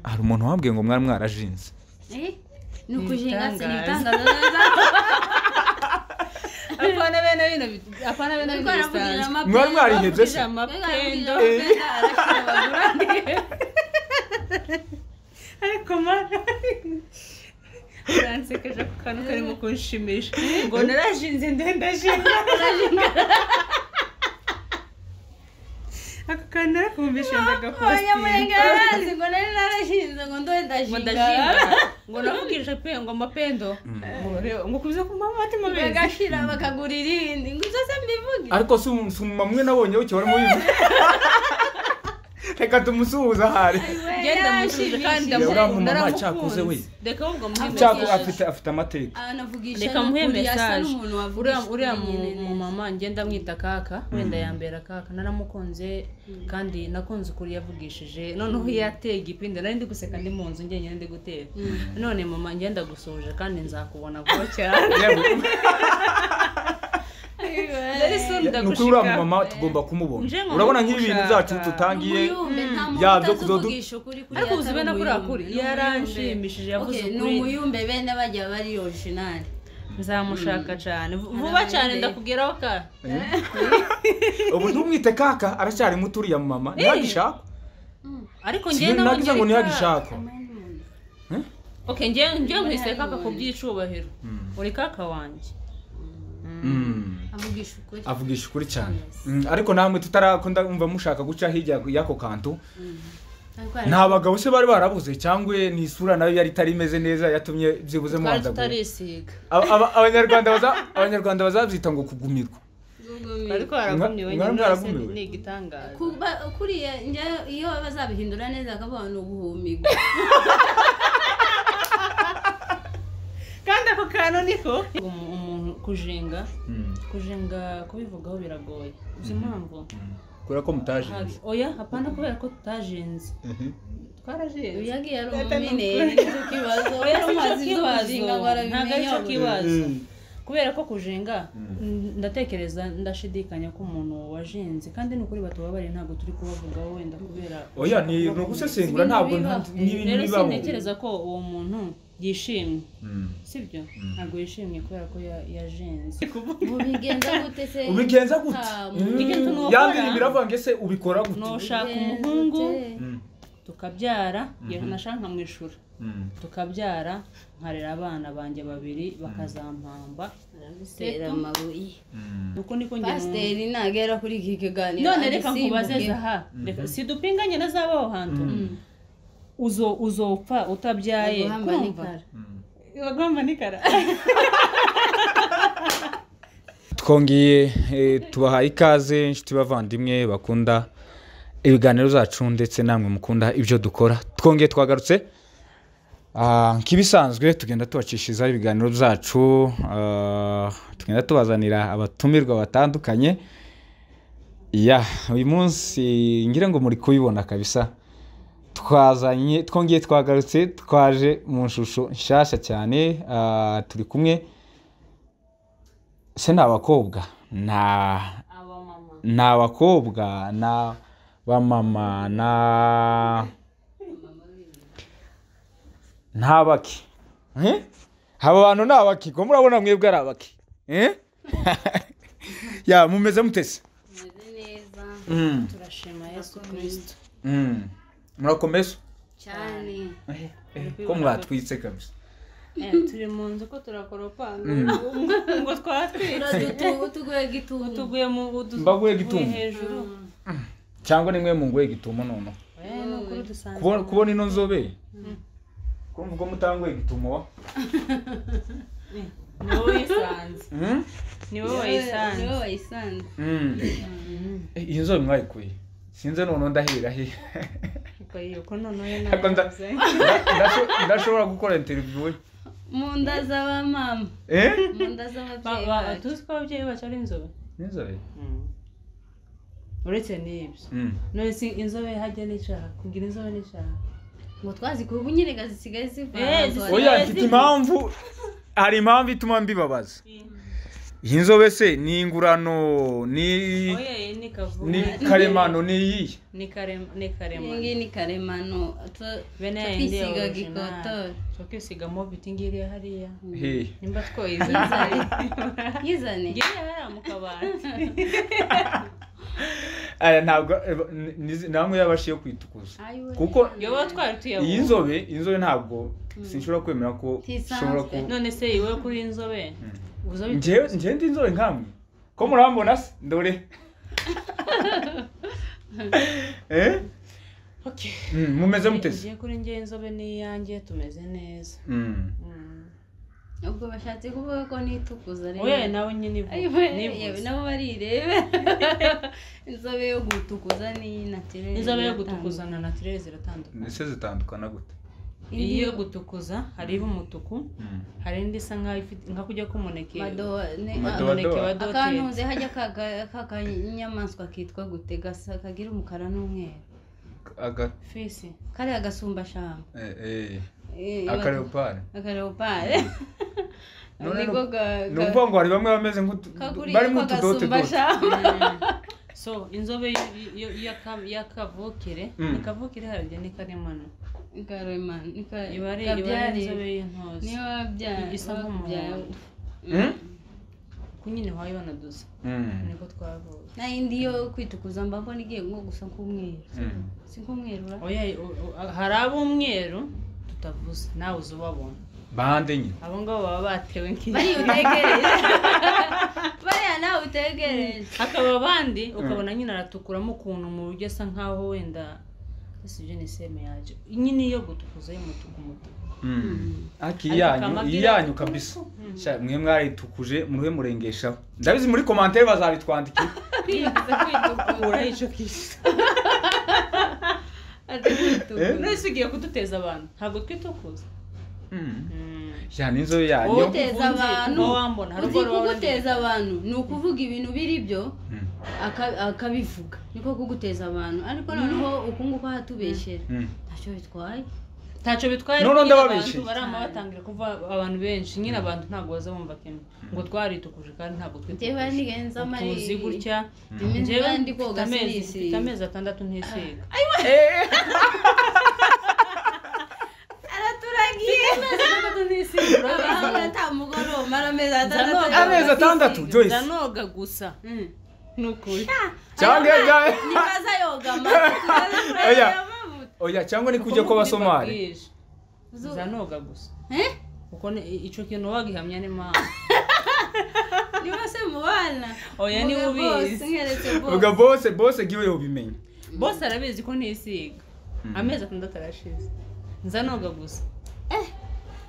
hari umuntu wambwiye ngo mwari mwarajinze ni ukujinga si Ibitangaza. ibitangaza neza apana bene bino bi- apana bene bino Ubwo bisanzwe aravugirira amapendo. mwari mwarihebye se Avugije amapendo Ubwo aravugirira amapendo, arashyira abagura. ariko mara uransekeje ku kantu karimo kunshimisha ngo narashinze ndendashinga ako kantu narakumvishe abanyamurenge ndagapostinga barazi ngo nari narashinze ngo ndowe ngo ndashinga ndashinga ngo navugije pe ngo mapendo Ngo re- ngo kubiza ku mamatima beza bagashira bakagura irindi ngo ibyo se mbivuge ariko si umu- si umumama umwe nabonye w'ikiba arimo yivuga reka tumusuhuze ahari genda mwishije kandi Yewe, uriya mumama ndamukunda cyakuze we. reka ahubwo muhe cyako message. afite afite amateka anavugisha reka muhe mesaje uriya uriya mu- mu mumama mama ngenda mwita kaka wenda yambera kaka naramukunze kandi nakunze ukuri yavugishije noneho iyo yateye igipindi nari ndi guseka ndi mu nzu njyenyine ndi guteka none mama ngenda gusoje kandi nzakubona vuba cyane yewe Very soon ni ukuri uriya mumama tugomba kumubona Nje ngo urabona nk'ibintu ndagushaka. byacu tutangiye yabyo yabyo kuvugisha ukuri kuriya ariko uzi atari bene kuriya umuyumbe. kuri Ni umuyumbe. yaranshimishije yavuze Okay, ni ukuri umuyumbe bene bajya bari orijinali nzamushaka cyane Vu- vuba cyane ndakugeraho ka ubu ntumwite kaka aracyari muto uriya mumama ntihagishakwa ariko Si ngewe ibintu nagize ngo namugira kaka ntihagishakwa Eh? ok ngewe ngewe mwise kaka ku by'icubahiro uri kaka wanjye Mm. avugisha ukuri avugisha ukuri cyane Mm, ariko namwe tutarakunda umva mushaka guca hirya y'ako kantu Ariko hari- nta bagabo se bari barabuze cyangwa ni isura nayo yari itari imeze neza yatumye byibuze twari mubanza guhura. tutarisiga Aba- aba- abanyarwanda baza- abanyarwanda bazabyita ngo kugumirwa twari Mwa- twaragumiwe mwari nyine mbese mwaragumiwe? ni igitangaza Kuba- kuriya njyewe iyo bazabihindura neza akabona ni uguhumigwa kandi ako kantu niko umuntu kujinga kujinga kubivugaho biragoye uzi impamvu kubera ko mutaje Hagi- oya hapana kubera ko tutajinze twarajenze uyagiye ari Data ni umumineri ukuri. nicyo kibazo oya si cyo amazi kibazo ndohazinga ngo ntabwo ari arabimenya cyo buri- kibazo Mm. kubera ko kujinga ndatekereza ndashidikanya ko umuntu wajinze kandi ni ukuri batubabariye ntabwo turi kubavugaho wenda kubera oya ni ni ugusesengura ntabwo nta- Ibintu bibaho. n'ibintu rero bibaho sintekereza ko uwo muntu yishimye Mm. sibyo ntabwo yishimye kubera ko ya- yajenze ubigenza gute se ubigenza gute Ah, mu- Mm. Igiti nuko ya bintu na- biravuga ngo ese ubikora gute nushaka Ubigenza umuhungu gute? Mm. tukabyara iyo nashaka nkamwishura Mm. tukabyara nkarera abana banjye babiri bakazampamba Bitera amabuye Mm. uko niko njye numva. pasiteri ntagera kuri iki kiganiro none reka nkubaze agisimbuke. zaha reka sidupinganye na zabaho hantu uzo uzopfa utabyaye Aguhamba kumva n'ikara. Mm. bagomba n'ikara twongeye eh, tubahaye ikaze inshuti bavandimwe bakunda ibiganiro zacu ndetse namwe mukunda ibyo dukora twongeye twagarutse Ah, nk'ibisanzwe tugenda tubacishirizaho ibiganiro byacu ah, tugenda tubazanira abatumirwa batandukanye ya uyu munsi ngira ngo muri kubibona kabisa twazanye twongeye twagarutse twaje mu shusho nshyashya cyane ah, turi kumwe se ni abakobwa na ni abakobwa na bamama na ntabaki Eh? aba bantu ni abaki ko murabona mwebwe ari abaki Eh? ya mumeze mutese Tumeze neza Mm, turashima yesu kirisito mm. murakomeza cyane Eh, eh, ko mwatwitse kabisa turi mu nzu ko turakoropanga ngo twatwite Uradutu- tuguhe gitutu tuguye mu udu- Mbaguye tuguye gitumba. hejuru cyangwa nimwe mungoye gitumo noneho Eh, ni ukuri dusanze kubona kubona ino nzobe kumva ubwo mutangoye gitumo wa ni wowe wayisanze Mm? ni wowe Niwe- wayisanze niwe wayisanze Mm. Eh, iyi nzobe mwayikuye sinze noneho ndahera he ukayiyoko ko noneho Ariko nda- nawe Ndasho- ndashobora gukora interiviyu mu nda z'abamama eh mu nda z'ababyeyi bacu tuzi ko ababyeyi bacu ari inzobe n'inzobe uretse n'ibyo none si inzobe hajya n'ishaka kugira inzobe n'ishaka ngo twazikuye ubu nyine gazi zisigaye ziva Eh, ahantu zisigaye oya hari- mfite impamvu hari impamvu ituma mbibabaza iyi nzobe se ni ingurano ni oye ni kavumu ni karemano ni iyihe ni karema ni karema iyi ngiyi ni karemano tu- bene yayindi ya tukisiga original gikotori tukisiga mobiti ngiriya hariya hehe nimba twoyizizaye yizane ngiriya hariya mu kabati aya ntabwo eh, ni- ni- namwe yabashiye kwitukuza Ayiwe. kuko yoba twari iyi tuyabonye nzobe inzobe ntabwo sinshobora kwemera ko Ntisanzwe. ushobora ku none se iwe kuri inzobe uzobe njyewe njyewe ndi inzobe nkamwe ko murambona se dore eh Okay. Mm, mumeze muteze ngiye kuri njye inzobe n'iyanjye tumeze neza Mm. Mm. ubwo bashatse kuvuga ko nitukuza rero oye nawe nyine ivu- Ayiwe, yewe nivuze. nabo barirebe inzobe yo gutukuza ni naturere inzobe yo gutukuza na naturere ziratandukana ese zitandukana gute iyi yo gutukuza hariho umutuku Mm. hari indi isa nkaho ifite nka kujya k'umuneke Madowa- gutukuza umuneke wa doteri. akantu nzi hajya kaga- kakanyamaswa kitwa gute gasa kagira umukara n'umweru aga fisi kariya gasumbashamba eh eh Eh, akareopare akareopare None niko ga- ni ga- ukuvuga ngo hari bamwe bameze nk'utu kaguriye bari nk'utudote dote kagasumbashamba so inzobe y- y- yaka- yakavukire Mm. ikavukire harya ni karemano karemano ni ka- iba ari iba ari inzobe kabyarire y'intozi niba wabyara isa nk'umuhondo. Mm? ku nyine wayibona dusa niko twavuye nayindi yo kwitukuza mbabona igiye nko gusa nk'umweru Mm. si nk'umweru ura oya u- u- hari ab'umweru tutavuze nawe uza ubabona bande nyine abo ngabo baba batewe nk'iyi bariya utegereje bariya nawe utegereje hakaba abandi ukabona nyine aratukuramo ukuntu mu buryo asa nkaho wenda ese ibyo ni seme yaje nyine iyo gutukuza y'umutuku umutuku aki Ariko iyanyu akamabwira- iyanyu kabisa Sha, mwe mwaritukuje muruhe murengeshaho ndabizi muri komantere bazabitwandikira kwiyibutsa kwitukura urayica ukishyura ati kwitukura none se ugiye kuduteza abantu ntabwo twitukuza Mm. Sha, n'inzobe yanyu Wowe- Uteza abantu. uba wambona hari ubwo uzi ruba kuguteza abantu ni ukuvuga ibintu biri byo Mm. aka- akabivuga niko kuguteza abantu ariko noneho uku nguku hatubeshyera Mm. ntacyo bitwaye wenda- ntacyo bitwaye None nyine abantu ndababeshyeye. barama batangira kuva abantu benshi nyine abantu ntabwo bazabumva kimwe ngo twaritukuje kandi ntabwo njyewe twitukuye nigenza amari tuzi gutya iminsi njyewe kandi mfite koga amezi mfite sirisi amezi atandatu ntisiga araturagiye atandatu ntisiga abahanga atamugoroba aramezi atandatu Nzanoga. ariko amezi atandatu asisiga. joyce ndanoga gusa Mm. ni ukuri cyangwa ibya- nibaza yoga amazi Oya. oya cyangwa ni kujya kw'abasomali Ubabwije. ndanoga gusa Eh? kuko ni- icyo kintu wagihamya n'impamvu niba se mubana Oya, niwe Mvuge bose, ubizi. nkwereke bose. vuga bose bose giwe yobimenye bose arabizi ko ntisiga amezi atandatu arashize nzanoga gusa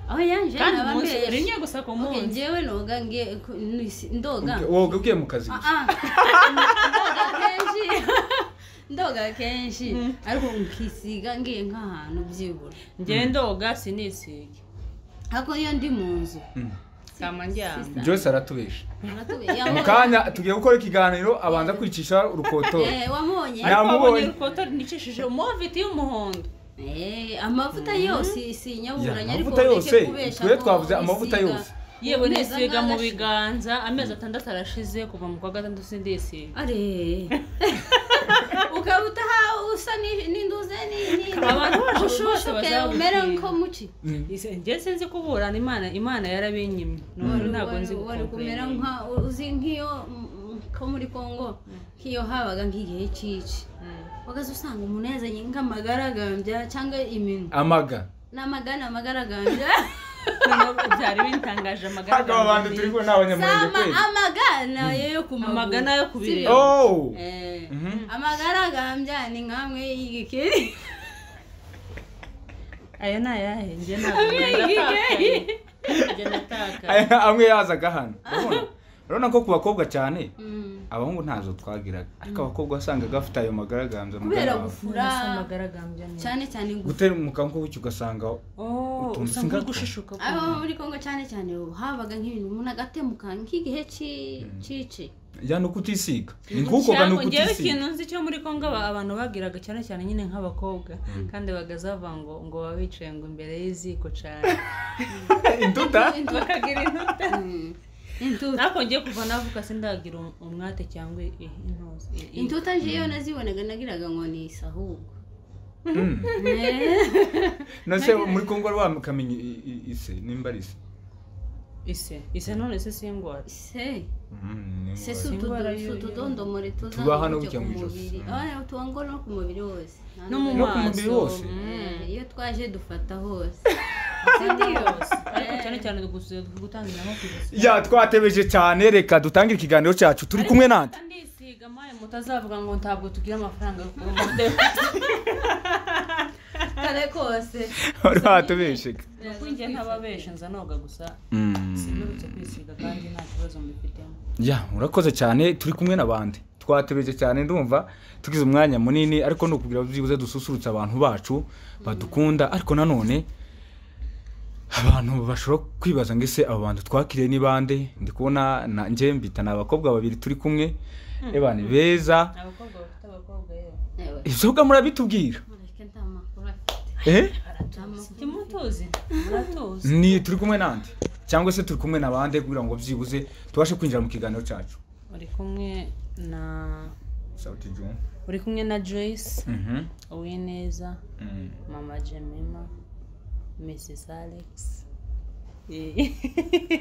aho yanje kandi naba umunsi mbeshye. rimwe gusa ku Okay, munsi njyewe noga nge- ku- nisi- ndoga woga ugiye mu kazi Ah, gusa ah. ndoga kenshi ndoga kenshi ariko nkisiga ngiye nk'ahantu byibura njyewe ndoga sinisiga ariko iyo ndi mu nzu Mm. kama njyana joyce aratubesha uratubi- ya- mu kanya tugiye gukora ikiganiro abanza kwicisha urukotori Eh, wamubonye Nta- Namubonye. urukotori nicishije moviti y'umuhondo Eh, amavuta yose sinyaburanye Ya, ariko amavuta ureke yose, kubesha twe ko twavuze amavuta wisiga. yose. yewe Neza nisiga mu nkagasha. biganza amezi atandatu arashize kuva mu kwa gatandatu sindisiga Are. ukaba utaha usa ni- n'induze ni- ni- Abantu bose ushushuke bazabushinga. umere nkomuki Ise- njye sinzi kuburana imana imana yarabinyimye none ntabwo nzi wari kumera gukomera. nka uzi nk'iyo mm, ko muri congo nk'iyo habaga nk'igihe cy'iki Mm. wagaze usanga umuntu yazanye nk'amagaragambya cyangwa iminwa amaga n'amagana amagaragambya Noneho byari bintangaje ntabwo aba bantu turi amagaragamba kumwe ni abanyamurenge Sama- kweli amagana yo yo ku maguru. Amagana yo ku Si birenge. byo? Oh! Eh, Mhm. amagaragambya ni nkamwe y'igikeri aya ni ayahe njye ntabwo ndatakaye njye natakaye Aya- amwe yazaga hano urabona urabona ko ku bakobwa cyane Mm. abahungu ntazo twagiraga ariko abakobwa wasangaga bafite ayo magaragambya mu kubera kanwa. gufura amagaragambya ni cyane cyane gufura gutera mu kanwa k'ubuki ugasanga Oh, Utuntu usa singato. nk'ugushishuka ku aho muri congo cyane cyane habaga nk'ibintu umuntu agatemuka nk'igihe cy'i- cy'ici ya ni ukutisiga ni nk'ukoga ni ngewe ukutisiga ikintu nzi cyo muri kongo aba- abantu bagiraga cyane cyane nyine nk'abakobwa kandi bagazava ngo ngo baba bicaye ngo imbere y'iziko cyane intuta bakagira intuta Mm. intuta ariko ngiye kuva navuka sindagira um- umwate cyangwa i- i- intozi i- i- intuta njyewe nazibonaga nagiraga ngo ni isi ahubwo nose muri kongo wari wakamenya i- i- ise nimba ari ise ise ise none se singwara se Mm, ni se ngombwa. si Ingwara utudo- si y'uyu- utudomore tuza Tuba hano bujya gutyo mu ku ijosi. mubiri Mm. aya tuba no ku mubiri wose no mu No ku mubiri maso wose. mm. Eh, iyo twaje dufata hose ariko cyane cyane dukuze gutangira nko kugeza ya twatebeje cyane reka dutangire ikiganiro cyacu turi kumwe nande ndisiga maye mutazavuga ngo ntabwo tugira amafaranga yo kugura kare kose wari watubesheka kwinjira ntababesha nza noga gusa sinurutse kwisiga kandi nta kibazo mbifitemo ya urakoze cyane turi kumwe n'abandi twatebeje cyane ndumva tugize umwanya munini ariko ni ukugira ngo byibuze dususurutse abantu bacu badukunda ariko nanone abantu bashobora kwibaza ngo ese abo bantu twakiriye ni bande ndi kubona na- njye mbita ni abakobwa babiri turi kumwe eba ni beza abakobwa bafite abakobwa rero Ewe, ibyoga murabitubwira mureke nta makuru afite eh? Nta makuru. kimutuzi muratuzi ni turi kumwe nande cyangwa se turi kumwe n'abandi kugira ngo byibuze tubashe kwinjira mu kiganiro cyacu uri kumwe na Sauti Juma. uri kumwe na joyce Mhm. uwineza Mm. mama jemima mrs alex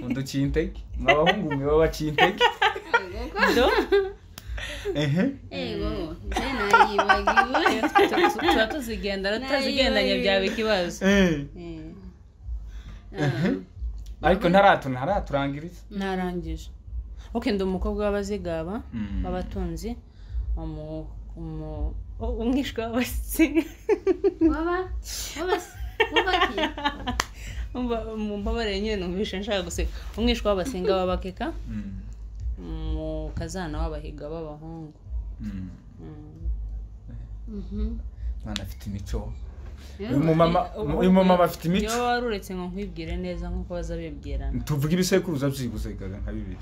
undi ukintege ni abahungu mwe baba bakintege do ehe Ego, nze nayibagiwe. tuba tuzigendana tutazigendanye byaba ikibazo Eh, Ah, ariko ntaratu naraturangiriza narangije ok ndi umukobwa w'abazigaba Mm. w'abatunzi umu- umu- umwishwa w'abasi Waba? Waba se? Waba ki? mumbabarire nyine numvishe nshaka guseka umwishwa w'abasinga w'abakeka umukazana w'abahiga b'abahungu Mm. Mhm. mwana afite imico Ewe, uyu mumama uyu mumama afite iyo imico wari uretse ngo nkwibwire neza nk'uko baza bibwirana tuvuge ibisekuruza byiguze gaga nka bibiri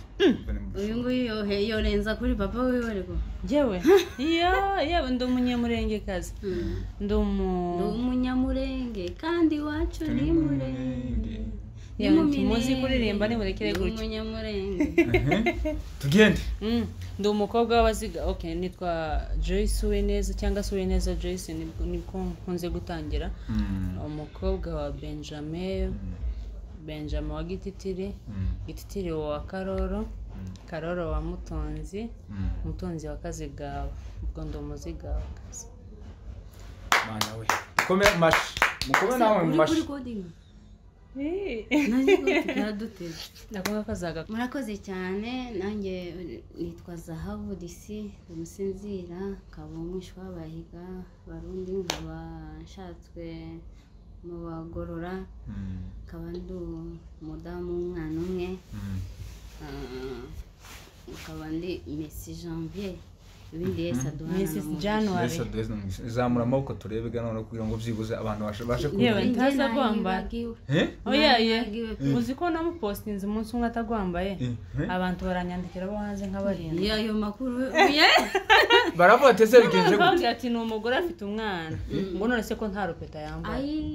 Uyu nguyu yohe yorenza kuri papa wiwe rwo. yewe iyo yewe ndi umunyamurengekazi Mm. ndi umu Ndi umunyamurenge kandi iwacu ni murenge. Ni yewe mu ntimuzi Minembwe. kuririmba nimurekere Ndi gutyo umunyamurenge. Ehe. tugende Mm, ndi umukobwa w'abaziga ok nitwa joyce uwineza cyangwa se uwineza joyce nibwo niko nkunze gutangira umukobwa wa benjamin benjamin wa gititiri gititiri wa karoro karoro wa mutonzi umutunzi wa kazigaba ubwo ndi umuzigabakazi mwana we mukome mu mashi mukome nawe mu Uri mashi kuri coding? Nazi ko tubyaduteze. ndakuvuga ko azaga murakoze cyane nanjye nitwa zahabu disi umusinzira nkaba umwishywa w'abahiga barundi nkaba nshatswe mu bagorora Mm, nkaba ndi umudamu w'umwana umwe mm, ah, nkaba ndi mesi janvier ibindi yesi aduhana na mrs mugisha. january Yesu aduhe n'umugisha. zamura amaboko turebe noneho kugira ngo byibuze abantu bashe- bashe Yewe. kumva Njye ntaza kwambara. nayibagiwe. Eh? oya ye Nagiwe pe. uzi ko namupositinze umunsi umwe atagwambaye Eh? abantu baranyandikira bo hanze nk'abarinda Iyo ayo makuru oya. baravuga ati ese bigenze gute bambwira ati ni umugore afite umwana ngo none se ko nta rupeta yambaye ayi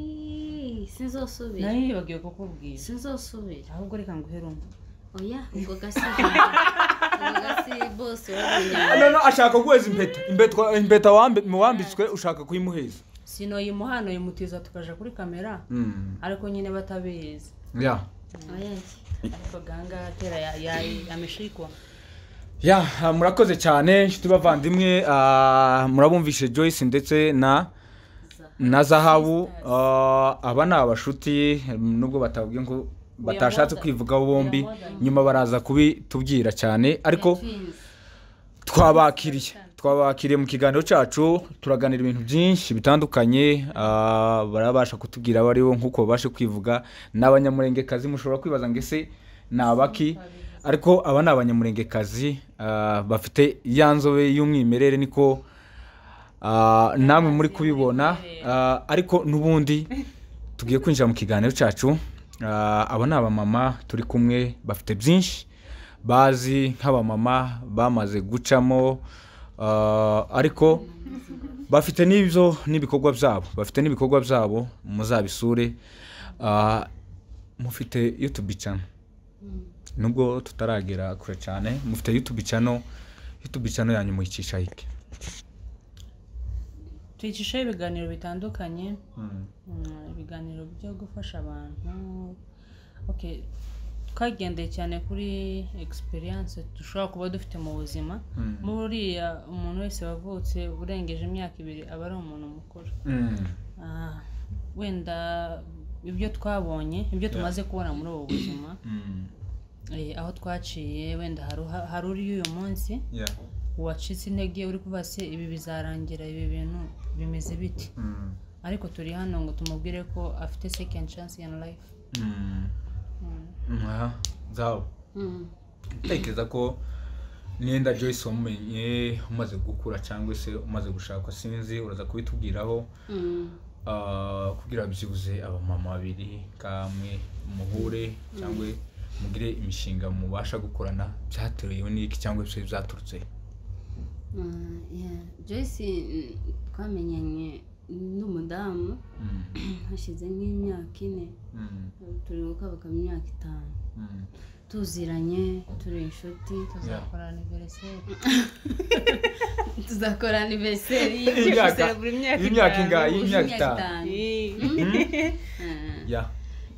sinzosubira nari yibagiwe kukubwira sinzosubira ahubwo reka nguhere umwe oya ubwo gasi ubwo gasi bose wabonye no no ashaka kuguheza impeta impeta impeta wambi- mu wambitswe ushaka kuyimuheza sino yimuhano yimutiza tukaja kuri kamera ariko nyine batabizi ya oya ariko ganga atera yameshikwa ya ah, murakoze cyane inshuti bavandimwe ah, murabumvishe joyce ndetse na na zahabu ah, aba ni abashuti nubwo batavuga ngo batashatse are kwivugaho bombi more than- nyuma baraza kubitubwira cyane ariko twabakiriye twabakiriye mu kiganiro cyacu turaganira ibintu byinshi bitandukanye ah, barabasha kutubwira abo ari bo nk'uko babashe kwivuga ni abanyamurengekazi mushobora kwibaza ngo ese ni abaki ariko aba ni abanyamurengekazi ah, bafite ya nzobe y'umwimerere niko ah, namwe muri kubibona ah, ariko n'ubundi tugiye kwinjira mu kiganiro cyacu Ah, aba ni abamama turi kumwe bafite byinshi bazi nk'abamama bamaze gucamo ah, ariko bafite n'ibyo n'ibikorwa byabo bafite n'ibikorwa byabo muzabisure Ah, mufite youtube channel nubwo tutaragera kure cyane mufite yutubi cano yutubi cano yanyu muyicisha hike twicishaho ibiganiro bitandukanye Mm, ibiganiro byo gufasha abantu okay twagendeye cyane kuri experience dushobora kuba dufite mu buzima Mm. buriya umuntu wese wavutse urengeje imyaka ibiri aba ari umuntu mukuru Ah, wenda ibyo twabonye ibyo tumaze kubona muri ubu buzima eh, aho twaciye wenda hari uha- hari uri uyu munsi wacitse intege uri kuvuga se ibi bizarangira ibi bintu bimeze biti ariko turi hano ngo tumubwire ko afite second chance in life aha zawe ntekereza ko n'enda joyce wamumenye umaze gukura cyangwa se umaze gushakwa sinzi uraza kubitubwiraho Ah, kugira byibuze abamama babiri kamwe muhure cyangwa mugire imishinga mubasha gukorana byatewe n'iki cyangwa se byaturutse joyce mm, twamenyanye n'umudamu Mm, hashize nk'imyaka ine mm, turi gukabuka mu myaka itanu mm. tuziranye turi inshuti tuzakora aniveriseri tuzakora anniversary Imyaka- guserebura imyaka y'imyaka ingahe? Y'imyaka itanu. y'imyaka itanu itanu Ah. ya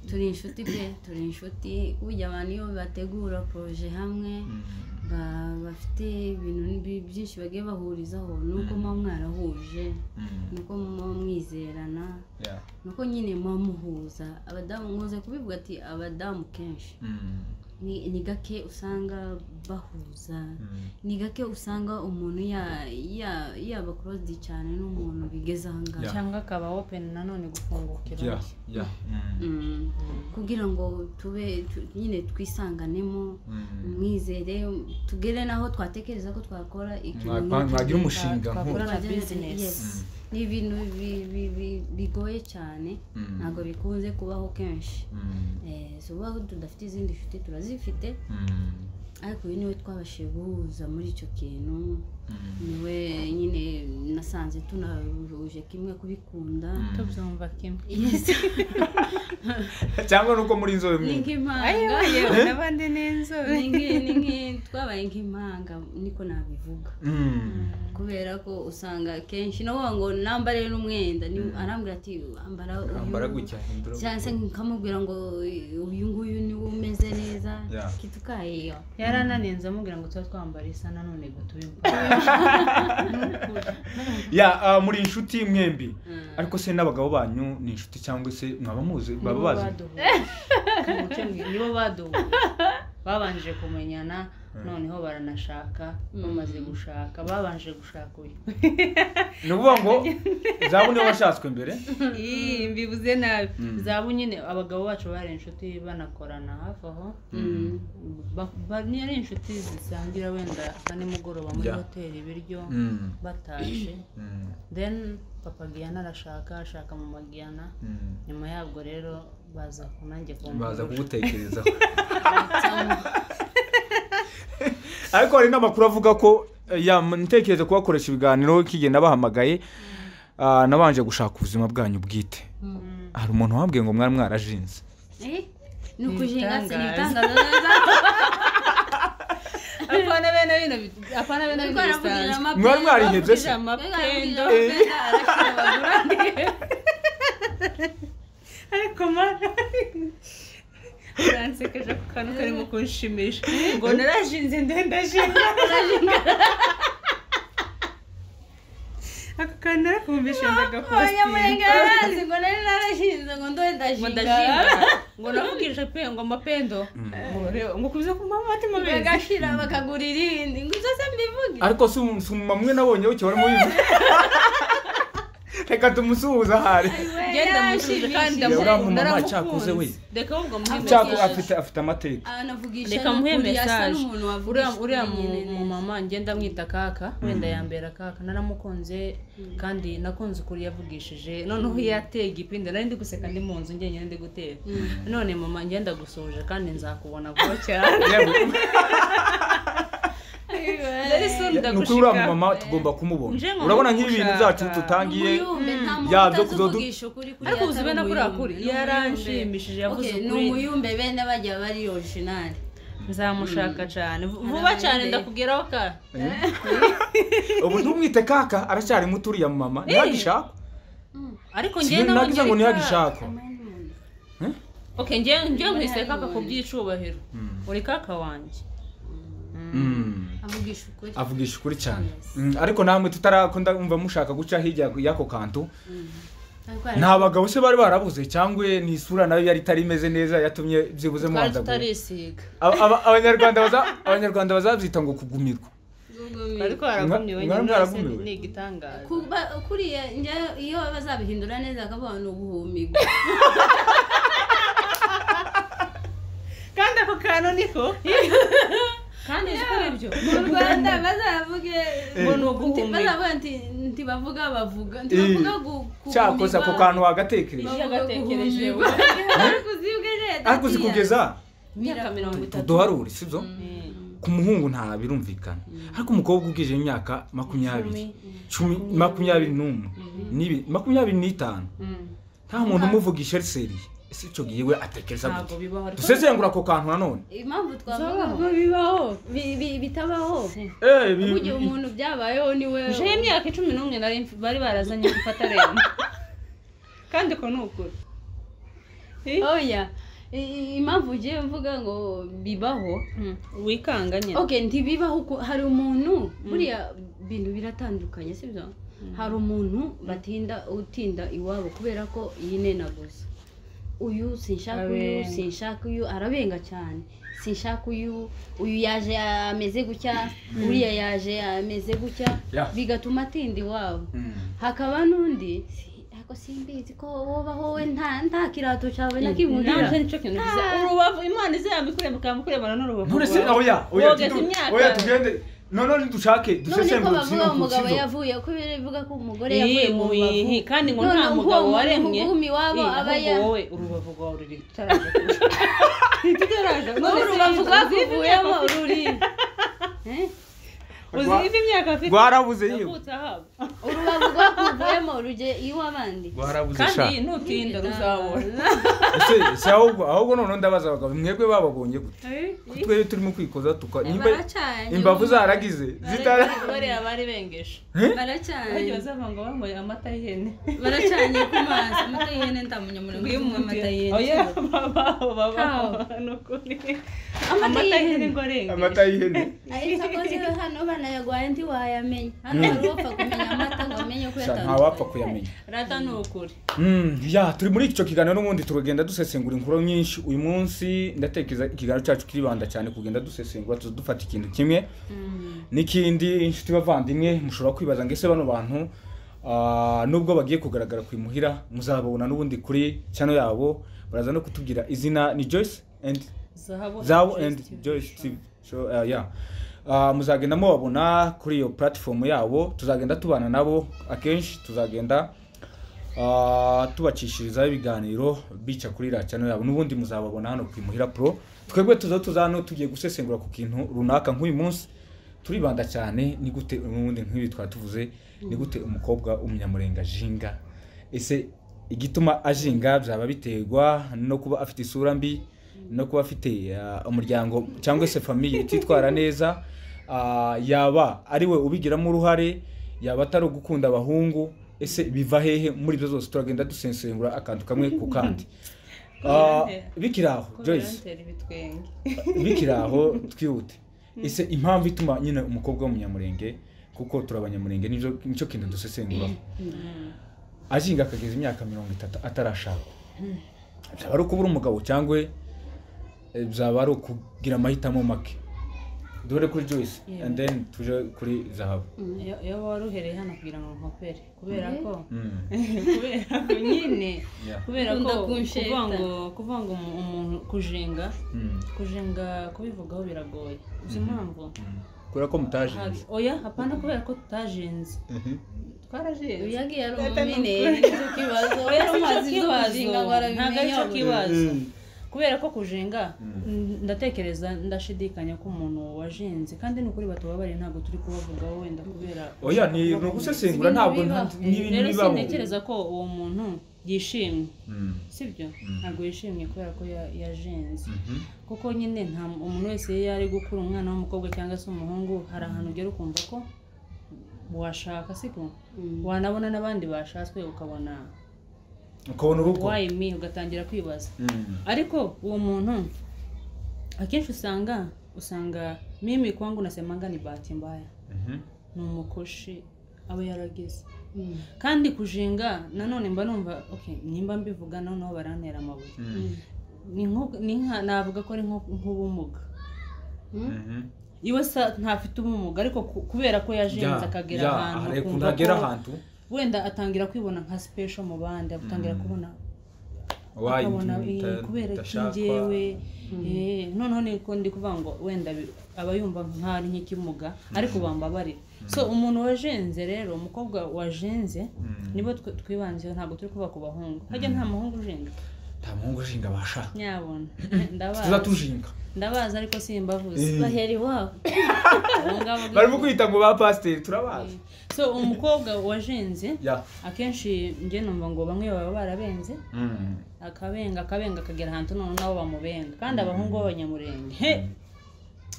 turi inshuti pe turi inshuti burya abantu iyo bategura poroje hamwe Mm, ba- bafite ibintu bi- byinshi bagiye bahurizaho ni uko muba mwarahuje mm, ni uko muba mwizerana ya ni uko nyine muba muhuza abadamu muze kubivuga ati abadamu kenshi Mm, ni ni gake usanga bahuza mm, ni gake usanga umuntu ya- ya- yaba korodi cyane n'umuntu bigeze aha ngaha cyangwa akaba open nanone gufungukira ya undi. ya Mm, Mm. kugira ngo tube tu- nyine twisanganemo mm. mwizere tugere n'aho twatekereza ko twakora ikintu Mwa- mwagira umushinga Twa- nk'uwo twakora- na Twagera- business. yes. ni ibintu bi- bi- bi- bigoye cyane Mm, ntabwo bikunze kubaho kenshi mm, Eh, so ubaho tudafite izindi nshuti turazifite mm, ariko uyu niwe twabashije guhuza muri icyo kintu mm, niwe nyine nasanze tunahuje kimwe kubikunda mm. tubyumva kimwe Yes. cyangwa nuko muri inzobe ni mwe nk'impanga yewe n'abandi ni inzobe Ni nki- ni nki- twabaye nk'impanga niko nabivuga Mm, kubera ko usanga akenshi navuga ngo nambare n'umwenda ni- Mm. arambwira ati ambara uyu." ambara gutya hindura cyangwa se nkamubwira ngo uyu nguyu niwo umeze neza Yeah. kitukayeyo yarananenze amubwira ngo tuba twambara isa nanone ngo tubimva ya ah, muri inshuti mwembi ariko se n'abagabo banyu ni inshuti cyangwa se mwaba muzi baba bazi nibo baduhuje babanje kumenyana noneho baranashaka bamaze gushaka babanje gushaka uyu ni ukuvuga ngo zabu niwe washatswe mbere Ii, mbivuze nabi Mm. zabu nyine abagabo bacu bari inshuti banakorana hafi aho Ba- ba- ni ari inshuti zisangira wenda nka nimugoroba muri Yeah. hoteli ibiryo Mm, batashe mm, then papa giyana arashaka ashaka mama giyana mm. nyuma yabwo rero baza kunange baza kumurusha kugutekerezaho ariko hari n'amakuru avuga ko eh, ya ntekereza kubakoresha ibiganiro kigenda bahamagaye ah, nabanje gushaka ubuzima bwanyu bwite hari umuntu wambwiye ngo mwari mwarajinze ni ukujenga se ni Ibitangaza. ibitangaza neza apana bene bino bit- apana bene bino bisanzwe mwari mwarihebye se amapendo Eh. ariko mara uransekeje ku kantu karimo kunshimisha ngo narashinze ndendashinga ako kantu narakumvishe ndagakubasinga ngo ndashinga ngo navugije pe ngo mapendo ngo reba- ngo kubiza ku mama ati mabezi bagashira bakagura irindi ngo ibyo se mbivuge ariko si umu- si umumama umwe nabonye wicyo wari mubizi reka tumusuhuza ahari genda mushije kandi Ya, uriya mumama ndaramukunze. cyakoze we. reka ahubwo muhimbe Cyako Yes. afite afite amateka anavugisha reka muhe mesaje uriya uriya mu mu mumama mama ngenda amwita kaka wenda yambera kaka naramukunze kandi nakunze ukuri yavugishije noneho iyo yateye igipindi nari ndi guseka ndi mu nzu njyenyine ndi gutera none mama ngenda gusoje kandi nzakubona vuba cyane Very soon nukuri ndagushika. uriya mumama tugomba kumubona Nje ngo urabona nk'ibi bintu ndagushaka. byacu tutangiye Ya, byo yabyo kuzodu- kuzodugisha ukuri Ariko uzi bene ko uri akuri. Yaranshimishije, yavuze ukuri ukuri. ni umuyumbe bene bajya bari orijinali nzamushaka cyane Vu- vuba cyane ndakubwiraho ka ubu ntumwite kaka aracyari muto uriya mama ntiyagishaka ariko njyewe nawe nagize ngo ngeri kaka. ntiyagishaka okay njyewe njyewe nkwise kaka ku byicubahiro uri kaka wanjye avugisha ukuri avugisha ukuri cyane Mm, ariko namwe tutarakunda umva mushaka guca hirya y'ako kantu ariko nta bagabo se bari barabuze cyangwa ni isura nayo yari itari imeze neza yatumye byibuze twari muhandagura tutarisiga Aba- aba- abanyarwanda baza- abanyarwanda bazabyita ngo kugumirwa ariko Mwa- waragumiwe mwari nyine wese mwaragumiwe? ni igitangaza kuba kuriya njya iyo bazabihindura neza akavuga ni uguhumiga kandi ako kantu niko kandi uzi ko ari ibyo mu rwanda bazavuge ngo ni uguhumeka bazavuga nti ntibavuga bavuga ntibavuga guhumirwa cyakoze ako kantu wagatekereje iyo agatekereje Bavuga ariko uzibwe neza ariko uzi kugeza imyaka mirongo itatu tuduharure sibyo Eh. ku muhungu nta birumvikana ariko umukobwa ubwije imyaka makumyabiri cumi makumyabiri n'umwe n'ibiri makumyabiri n'itanu Mm. nta muntu umuvugisha riseriye ese icyo gihe we atekereza ntabwo gute bibaho ariko dusesengura ako kantu nanone impamvu twavuga Bizabaho. ngo bibaho bi- bi- bitabaho burya umuntu byabayeho ni we nje imyaka icumi n'umwe nari mf- bari barazanye gufata rero kandi ko ni ukuri Eh? oya I- i- impamvu ugiye mvuga ngo bibaho Mm. wikanga nyine okay ntibibaho uko hari umuntu buriya bintu biratandukanye sibyo hari umuntu batinda utinda iwabo kubera ko yinenaguza uyu sinshaka uyu Abenga. sinshaka uyu arabenga cyane sinshaka uyu uyu yaje ameze gutya uriya yaje ameze gutya Ya. bigatuma atinda iwabo hakaba n'undi "Si- ako simbizi ko wobaho we nta nta kirato cyawe na kimwe ugira." naje nicyo kintu giza urubavu imana izaba ikureba mukurebana n'urubavu nturese rwawe. oya oya Wogeza tudu- imyaka. oya tugende none dushake none ko dusesengura bavuga ikintu umugabo kizo. yavuye ko bivuga ko umugore yavuye mu Iyi, rubavu kandi ngo None nta ubwo mugabo umuntu waremye uguma iwabo Eh, aba ahubwo ya- wowe urubavu rwawe ruri tutaraje tutaraje wowe urubavu rwakuvuyemo ruri Eh? uzi ivi imyaka afite rwarabuze yewe yavutse ahabo urubavu rwakuvuyemo ruje iw'abandi rwarabuze sha kandi nutinda ruzabona ese ese ahubwo ahubwo noneho ndabaza abagabo mwebwe bababonye gute Ko Eh, twebwe turimo kwikoza tuka nimba baracanye imbavu zaragize zitara bariya bari bengeje baracanye bajya bazava ngo banyweye amata y'ihene baracanye ku mazi amata y'ihene ndamunya murongo Iyo imwe amata Oh, y'ihene yeah, babaho babaho ni ukuri amata y'ihene ngo arenge amata y'ihene ariko akoze hano banayagwaye ntiwayamenya hano hari uwapfa kumenya amata ngo amenye uko Sha, nta wapfa yatandukanye kuyamenya rata ni ukuri Mm, ya turi muri icyo kiganiro n'ubundi turagenda dusesengura inkuru nyinshi uyu munsi ndatekereza ikiganiro cyacu kiribanda cyane kugenda dusesengura tuza dufata ikintu kimwe n'ikindi inshuti bavandimwe mushobora kwibaza ngo ese bano bantu ah, nubwo bagiye kugaragara ku imuhira muzababona n'ubundi kuri channel yabo baraza no kutubwira izina ni Joyce and zahabu Zabu and Joyce TV. So, uh, yeah. Uh, muzagenda mubabona kuri iyo platform yabo tuzagenda tubana nabo akenshi tuzagenda uh, tubacishirizaho ibiganiro bica kuri iriya channel yabo n'ubundi muzababona hano ku imuhira pro twebwe tuza tuza hano tugiye gusesengura ku kintu runaka nk'uyu munsi turibanda cyane ni gute ubundi nk'ibi twatuvuze ni gute umukobwa w'umunyamurenga ajinga ese igituma ajinga byaba biterwa no kuba afite isura mbi no kuba afite uh, umuryango cyangwa se famiye ititwara neza uh, yaba ari we ubigiramo uruhare yaba atari ugukunda abahungu ese biva hehe muri ibyo zose turagenda dusesengura akantu kamwe ku kandi Uh, bikiri aho Joyce kurantera ibitwenge bikiri aho twihute ese impamvu ituma nyine umukobwa w'umunyamurenge kuko turi abanyamurenge nibyo- nicyo kintu dusesenguraho ajinga akageza imyaka mirongo itatu atarashaka byaba ari ukubura umugabo cyangwa eh, byaba ari ukugira amahitamo make duhere kuri joyce Yeah. and then tuje kuri zahabu Iyo- iyo wari uhereye hano kugira ngo nkopere kubera Eh? ko Mm. kubera ko nyine Yeah. kubera ko Ukunda kunsheta. kuvuga ngo kuvuga ngo umu- umuntu kujenga Mm. kujenga kubivugaho biragoye uzi impamvu Mm. kubera ko Hari- mutajinze oya hapana kubera ko tutajenze twarajenze uyu yagiye ari Leta ni umumineri ukuri. nicyo kibazo Oya, si cyo amazi kibazo. ntiwazinga ngo ntabwo ari arabimenya cyo kibazo kubera ko kujenga ndatekereza ndashidikanya ko umuntu wajenze kandi ni ukuri batubabariye ntabwo turi kubavugaho wenda kubera oya ni ni ugusesengura ntabwo nta- n'ibintu rero bibaho sintekereza ko uwo muntu yishimye Mm. sibyo Mm. ntabwo yishimye kubera ko ya- yajenze Mhm. kuko nyine nta umuntu wese iyo ari gukura umwana w'umukobwa cyangwa se umuhungu hari ahantu ugera ukumva ko washaka siko wanabona n'abandi bashatswe ukabona ukabona urugo wayi mi ugatangira kwibaza Mm. ariko uwo muntu akenshi usanga usanga mimi kwangu nasemanga ni bahati mbaya Mhm. ni umukoshi aba yarageze kandi kujenga nanone mba numva okay nimba mbivuga naho naho barantera amabuye Mm. ni nko- ni nka navuga ko ari nko- nk'ubumuga Mhm. iwe sa ntafite ubumuga ariko ku- kubera ko yajenze Ya- agera ya, ahantu hari ukuntu akumva agera ko ahantu wenda atangira kwibona nka special mu bandi atangira Mm. kubona wayi akabona ndi- "Eh, nda- kubera iki ndashakwa." njyewe eh, noneho niko ndi kuvuga ngo wenda bi- aba yumva nk'ari nk'ikimuga ariko bambabarira so umuntu wajenze rero umukobwa wajenze Mm. nibo twe- twibanzeho ntabwo turi kuba ku bahungu hajya nta muhungu ujenga nta muhungu ushinga basha nyabona tuza ndabazi tujinga ndabazi ariko simbavuze Eh. bahera iwabo Abo ngabo ni- barimo kwita ngo ba pasiteri turabazi so umukobwa wajenze ya akenshi njye numva ngo bamwe baba barabenze Mm. akabenga akabenga akagera ahantu none nabo bamubenga kandi abahungu b'abanyamurenge he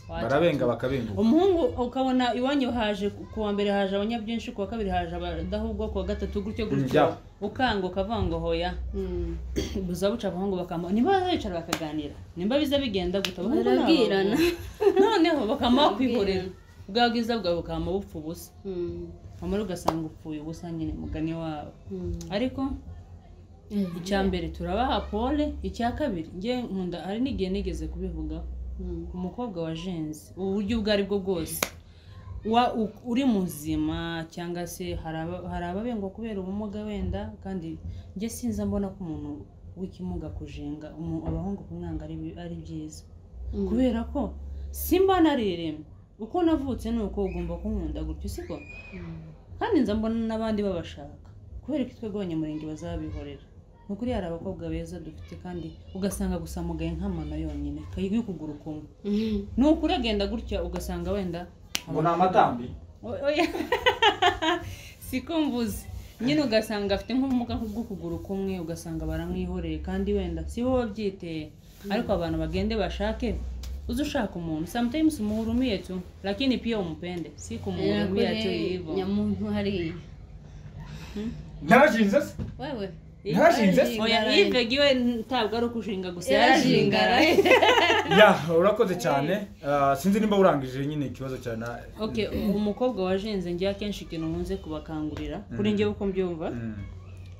Wacha. barabenga bakabenguka umuhungu ukabona iwanyu haje ku wa mbere haje abanyabyinshi ku wa kabiri haje abadahubwo ku wa gatatu gutyo gutyo Yeah. ukanga ukavuga ngo hoya buza buca abahungu bakamba niba bicara bakaganira nimba biza bigenda guta abahungu ni Barabwirana. abahungu. noneho bakama bakwihorera bwa bwiza bwawe bukama bupfa ubusa amara ugasanga upfuye ubusa nyine mugani wabo ariko icya mbere turabaha pole icya kabiri njye nkunda hari n'igihe nigeze kubivugaho umukobwa wajenze uburyo ubwo ari bwo bwose wa u- uri muzima cyangwa se hari aba- hari ababengwa kubera ubumuga wenda kandi njye sinza mbona ko umuntu w'ikimuga kujenga umu- abahungu kumwanga ari bi- ari byiza kubera ko simba nariremye uko navutse ni uko ugomba kunkunda gutyo siko kandi nza mbona n'abandi babashaka kubera ko twebwe abanyamurenge bazabihorera ni ukuri hari abakobwa beza dufite kandi ugasanga gusa mugaye nk'amana yonyine kayiga ukuguru kumwe ni ukuri agenda gutya ugasanga wenda ngo ni amatambi O- oya. siko mvuze nyine ugasanga afite nk'ubumuga bw'ukuguru kumwe ugasanga baramwihoreye kandi wenda si bo babyiteye ariko abantu bagende bashake uze ushaka umuntu sometimes umuhurumie tu lakini pia umpende si kumuhurumia tu hivyo nyamuntu hariya ntarashinze se wewe Yarashinze? oya Yarashinze. yves giwe ntabwo ari ukushinga gusa yarashingara yarashingara ya urakoze cyane Ah, sinzi nimba urangije nyine ikibazo cya na okay umukobwa wajenze njye akenshi ikintu nkunze kubakangurira kuri njye uko mbyumva Mm.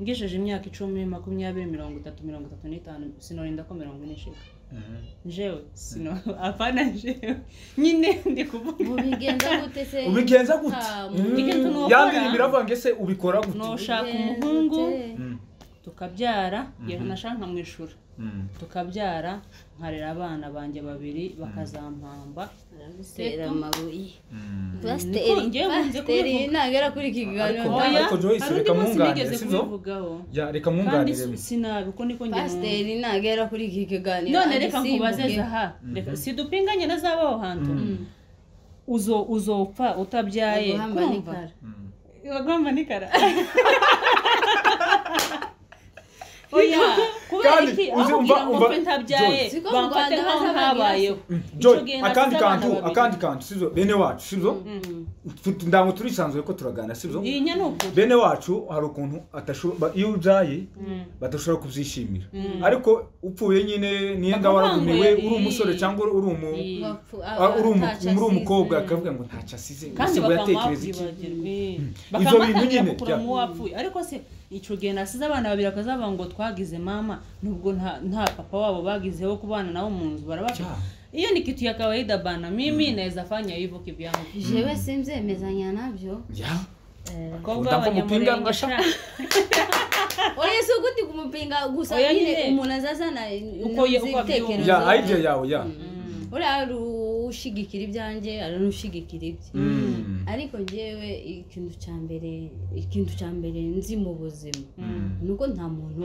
ngejeje imyaka icumi makumyabiri mirongo itatu mirongo itatu n'itanu sinorinda ko mirongo ine ishira Mhm. jewe sino apana jewe nyine ndi kuvuga mubigenza gute se ubigenza gute Ah, mu Mm. bigenza nuko ya ukora. ndirimbo iravuga ngo ese ubikora gute nushaka Bigenza umuhungu gute? Mm. tukabyara iyo Mhm. nashaka nkamwishura Mm. tukabyara nkarera abana banjye babiri bakazampamba Gutera amabuye Mm. Pasiteri, ngewe nkunze pasiteri kubivuga. ntagera kuri iki Ariko- kiganiro oya ariko Joyce, hari undi reka munsi mwunganire, nigeze si byo? kubivugaho ya reka kandi mwunganire si- sinabi uko niko njye numva. pasiteri ntagera kuri iki kiganiro none reka agisimbuke. nkubaze zaha reka sidupinganye na zabaho hantu uzo uzopfa utabyaye Aguhamba kumva n'ikara. Mm. bagomba nikara oya kubera Kandi iki uzi, aho umva- kugira ngo umva, mfe ntabyaye Joyce. Siko mu bamfate Rwanda nkaho hazabaye ntabayeho Joy, Icyo gihe akandi nasize abana kantu babiri. akandi kantu sibyo bene wacu sibyo Tu- ntabwo turisanzuye ko turaganira sibyo iyi ni ukuri bene wacu hari ukuntu atashobora iyo ubyaye badashobora kubyishimira ariko upfuye nyine niyenda Bakavuga waragumiwe ngo uri umusore iyi- cyangwa uri umu iyi. Bapfu- ah, uri umu- ntacyo muri asize. umukobwa akavuga ngo ntacyo asize kandi ese ngo yatekereza iki bakambabwibagirwe Ibyo bintu nyine, kukura bya- mu wapfuye ariko se icyo gihe nasize abana babiri akazavuga ngo twagize mama nubwo nta nta papa wabo bagizeho kubana nabo mu nzu barabapfa Cya. hiyo ni kitu ya kawaida bana mimi naweza fanya hivyo kivyangu jewe simzemezanya nabyo Ya. Bakobwa Utampa b'abanyamurenge, umupinga ngo ashaka. oya si ukuthi kumupinga gusa Oya nyine nyine. umuntu azazana Uko ye- uko abyumva. ya idea yawe ya uriya hari ushigikira ibyanjye hari n'ushigikira ibye Mm. ariko njyewe ikintu cya mbere ikintu cya mbere nzi mu buzima Mm. ni uko nta muntu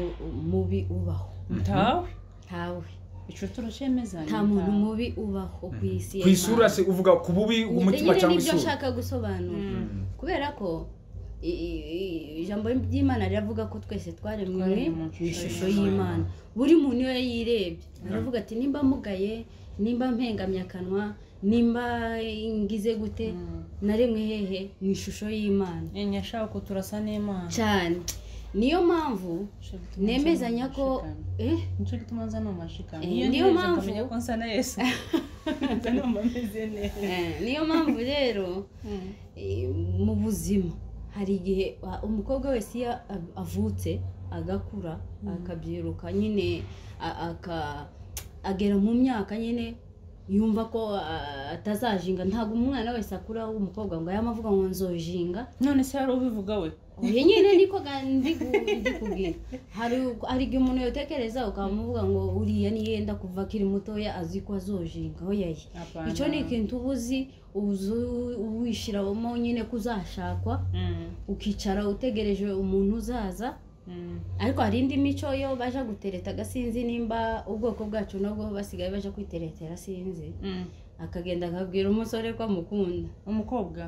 mubi ubaho ntawe ntawe icyo turacemeza nta muntu mubi ubaho ku isi ku isura se uvuga ku bubi umutima nyine cyangwa nibyo isura nshaka gusobanura kubera ko i- i- i- ijambo ry'imana riravuga ko twese twaremwe Twaremwe mu mu ishusho ishusho y'imana buri muntu iyo yirebye aravuga ati nimba mugaye nimba mpengamye akanwa nimba ngize gute naremwe hehe mu ishusho y'imana nyashako turasa n'imana cyane niyo mpamvu nemezanya ko eh nicyo gituma nza ni umushikamye Eh, iyo niyo niyo mpamvu- mpamvu nkamenya ko nsa na yesu nza numva meze neza Eh, niyo mpamvu rero eh, mu buzima hari igihe wa- umukobwa wese iyo av- avutse agakura akabyiruka nyine a- aka- agera mu myaka nyine yumva ko ah, atazajinga ntabwo umwana wese akura w'umukobwa ngo yaba avuga ngo nzojinga none se hari ubivuga we oya nyine niko ga- ndi ku- ndi kubwira hari u- hari igihe umuntu yotekereza ukamuvuga ngo uriya niyenda kuva akiri mutoya azi ko azojinga oya ye Apana. icyo ni ikintu uba uzi uzi wishyiramo nyine ko uzashakwa Mm, ukicara utegereje umuntu uzaza mm, ariko hari indi mico yo baje gutereta agasinzi nimba ubwoko bwacu nabwo basigaye baje kwiteretera sinzi mm. akagenda akabwira umusore ko amukunda umukobwa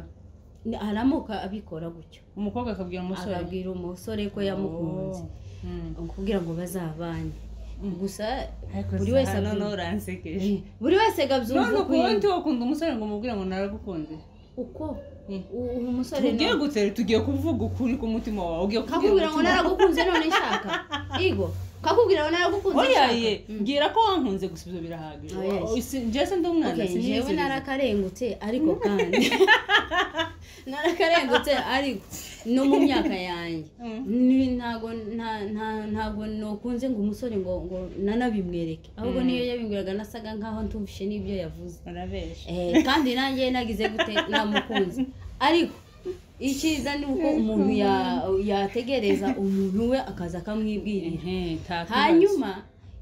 Ni- aramuka abikora gutyo umukobwa akabwira umusore akabwira umusore ko yamukunze Oh, mm. kugira ngo bazabane Mm. gusa ariko buri buri wese wese abyumva. noneho uransekeje buri wese none gabyumva ukundi wakunda umusore ngo umubwire ngo naragukunze uko Eh. u- umusore tugiye gutere tugiye kuvuga ukuri k'umutima wawe ugiye kakubwira ngo umutima- naragukunze none nshaka igo kakubwira ngo naragukunze oya nshaka. ye mbwira ko wankunze gusa ibyo birahagije Oya, ye. jese ndi umwana Okay, sinizeye. jewe narakarengutse ariko kandi narakarengutse ariko no mu myaka yanjye Mm. Ni- ntago nta- nta- ntago nokunze ngo umusore ngo ngo nanabimwereke ahubwo Mm. niyo yabimwiraga nasaga nkaho ntumvishe n'ibyo yavuze urabesha Eh, kandi nanjye nagize gute namukunze ariko icyiza ni uko umuntu ya- yategereza umuntu we akaza akamwibwirira Ehe, nta kibazo. hanyuma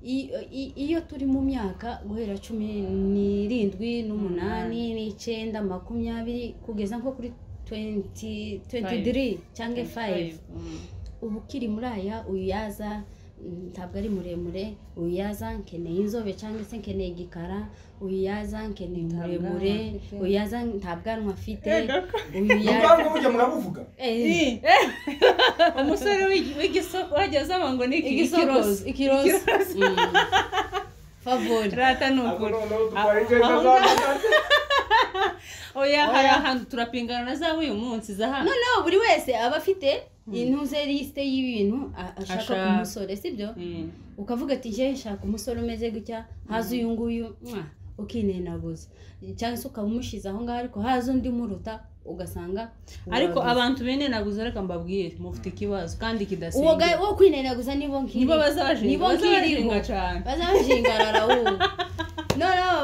i- i- iyo turi mu myaka guhera cumi n'irindwi n'umunani n'icyenda makumyabiri kugeza nko kuri 20 23 cyangwa 5 Mm. uba ukiri muri aya uyaza mm, ntabwo ari muremure uyaza nkeneye inzobe cyangwa se nkeneye igikara uyaza nkeneye Nta muremure bwanwa afite. uyaza nta bwanwa afite gako. uyaza ubwanwa burya murabuvuga Eh, Eh, umusore w'igi- w'igisoko wajya usaba ngo ni iki- ikirozi ikirozi Mm. favori rata ni Ako ukuri noneho Aho- dutwara ingendo aho ngaho- z'amata. oya hari ahantu turapingana na za w'uyu munsi za hano noneho buri wese aba afite intuze lisite y'ibintu a- ashaka Ashaka. ku musore sibyo Mm. ukavuga ati njyewe nshaka umusore umeze gutya haza uyu nguyu mwa, ukinenaguza cyangwa se ukaba umushyize aho ngaho ariko haza undi umuruta ugasanga ariko uraguze. abantu binenaguza reka mbabwire mufite ikibazo kandi uwo kidasenga ga- wo kwinenaguza nibo nkiri nibo bazabashinga nibo nkiriho bazabashinga cyane bazabashinga rarawubu noneho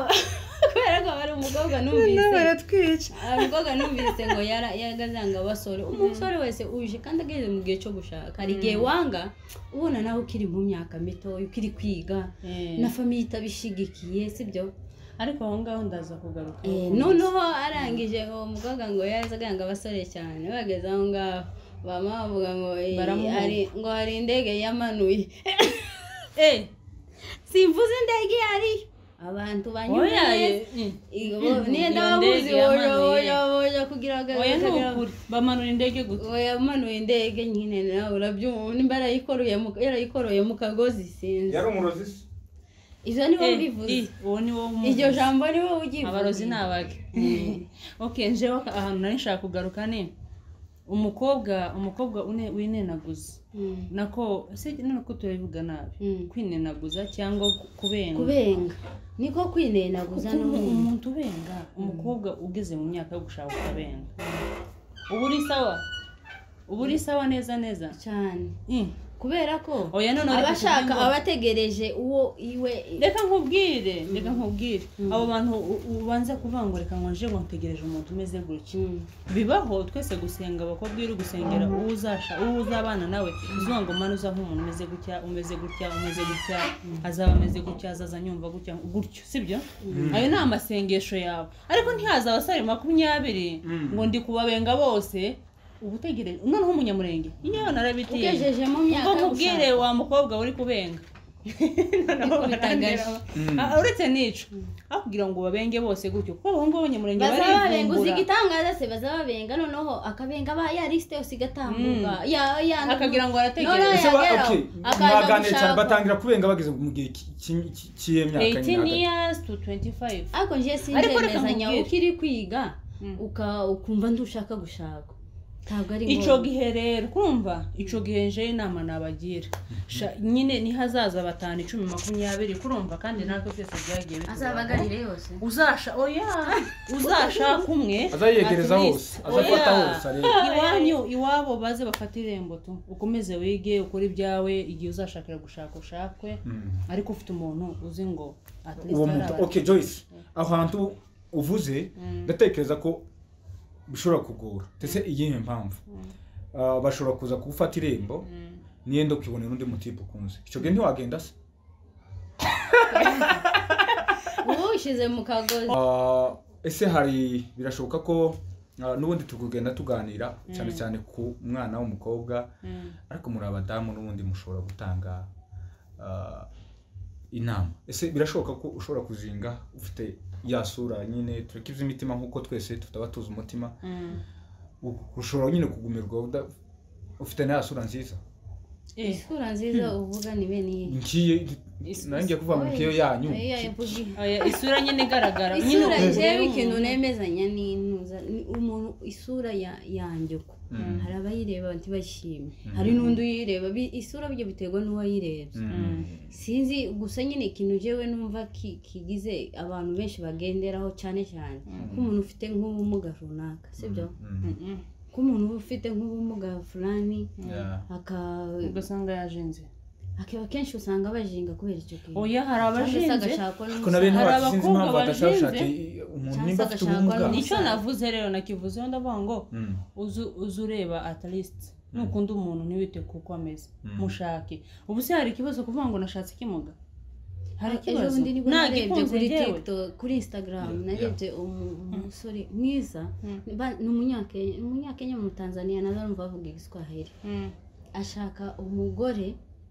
kubera ko hari umukobwa Noneho numvise baratwica umukobwa numvise ngo yara yagazanga abasore umusore wese uje kandi ageze mu gihe cyo gushaka hari igihe wanga ubona nawe ukiri mu myaka mitoya ukiri kwiga Eh. na famiye itabishyigikiye sibyo ariko aho ngaho ndaza kugaruka Eh, noneho arangije uwo mukobwa ngo yaza aganga abasore cyane bageze aho ngaho bama bavuga ngo eh, Baramuhunga. hari- ngo hari indege yamanuye Eh, simvuze indege iyo ariyo abantu banyura oya ye, neza eh. niyenda Iyo bamuzi ndege woyo yamanuye. woyo woyo kugira ngo oya ni kugira ngo- ukuri bamanura indege gusa uwo yamanuye indege nyine nawe urabyumva nimba yarayikoroye mu- yarayikoroye mu kagozi sinzi yari umurozi se ibyo ni wowe Eh, ubivuze eh, uwo ni wo mu- iryo jambo ni wowe ugivuga abarozi ni abake okay njewe aka- ahantu nari nshaka kugaruka ni umukobwa umukobwa une- winenaguza Mm. nako se nako turabivuga nabi Mm. kwinenaguza cyangwa ku- kubenga kubenga niko kwinenaguza kuko umu- n'umuntu umuntu ubenga umukobwa ugeze mu myaka yo gushaka ukabenga uba uri sawa uba uri sawa neza neza cyane Eh, kubera ko oya none aba reka ashaka tuvuge ngo- aba ategereje uwo iwe reka nkubwire reka nkubwire abo bantu u- ubanza kuvuga ngo reka ngo nje ngo ntegereje umuntu umeze gutya Mm. bibaho twese gusenga abakobwa iyo uri gusengera uwo uzasha uwo uzabana nawe uzuvuga ngo mwana uza nk'umuntu umeze gutya umeze gutya umeze gutya azaba ameze gutya azaza nyumva gutya gutyo sibyo ayo ni amasengesho yawe ariko ntihaza abasore makumyabiri Mm. ngo ndi kubabenga bose uba utegereje noneho umunyamurenge yewe narabitiye ugejejemo ubwo myaka yo nkubwire gushaka. wa mukobwa uri kubenga noneho Niko bitangaje. barandeba. Ah, uretse n'icyo akubwira ngo babenge bose gutyo kuko abahungu b'abanyamurenge bazaba babenga uzi barivumbura igitangaza se bazaba babenga noneho akabenga ba ya lisite yose igatambuka ya ya akagira ngo None- arategereza ese ba- yagera, okay, akaza mwaganira cyane gushakwa. batangira kubenga bageze mu gihe ki- ki- ki- cy'iyo myaka 18 nyine years to 25 ariko njye Ariko reka sinjyemezanya nkubwire. uko iri kwiga Mm. uka- ukumva ntushaka gushaka ntabwo ari icyo ngombwa gihe rero kumva icyo gihe nje inama nabagira Sha, nyine nihazaza batanu icumi makumyabiri kurumva kandi natwe twese byagiye bitugeraho. azabagarire yose uzasha oya uzashaka umwe azayegereza at hose least. azafata Oya. hose arebe iwanyu iwabo baze bafate irembo tu ukomeze wige ukore ibyawe igihe uzashakira gushaka ushakwe Mm. ariko ufite umuntu uzi ngo at least uwo muntu araba- okay joyce aho hantu uvuze ndatekereza ko bishobora kugora ndetse iyihe mpamvu Ah, bashobora kuza kugufata irembo Mm. niyenda ukibonera undi mutipe ukunze icyo gihe ntiwagenda se ubu ushyize mu kagozi Ah, ese hari birashoboka ko ah, n'ubundi tukugenda tuganira cyane cyane ku mwana w'umukobwa ariko muri abadamu n'ubundi mushobora gutanga ah, inama ese birashoboka ko ushobora kuzinga ufite ya sura nyine turakiza imitima nk'uko twese tutaba tuzi umutima Mm. U- ushobora nyine kugumirwa uda- ufite na ya sura nziza Eh, isura nziza uvuga ni bene iyi ngiye nawe ngiye kuvuga mu kiyo yanyu Oya, yavuga iyi. oya, isura nyine igaragara Nyine isura ukuntu ureba jewe ikintu umuntu. nemezanya n'intuza ni umuntu isura ya- yanjye ko Mm. hari abayireba ntibashimye hari n'undi uyireba bi- isura byo biterwa n'uwayirebye Mm. sinzi gusa nyine ikintu jewe numva ki- kigize abantu benshi bagenderaho cyane cyane nk'umuntu ufite nk'ubumuga runaka sibyo Mm. Mm. nk'umuntu uba ufite nk'ubumuga fulani Yeah. aka- ugasanga yajinze akaba kenshi usanga bajinga kubera icyo kintu oya hari Cyangwa se abajinze agashakwa ariko na bene n'umusaza Hari wacu sinzi abakobwa impamvu badashaka gushaka bashinze. i- umuntu Cyangwa nimba se afite agashakwa ubumuga n'undi. nicyo navuze rero nakivuzeho ndavuga ngo Mm. uzu uzu ureba at least nukunda umuntu ntiwite kuko ameze Mm. mushake ubu se hari ikibazo kuvuga ngo nashatse ikimuga hari ejo ikibazo bundi nibwo nta narebye gikunze kuri njyewe tiktok kuri instagram Yeah, narebye umu- umusore mwiza Mm. ba- ni umunyakenya umunyakenya mu tanzania nazo numva bavuga igiswahili Mm. ashaka umugore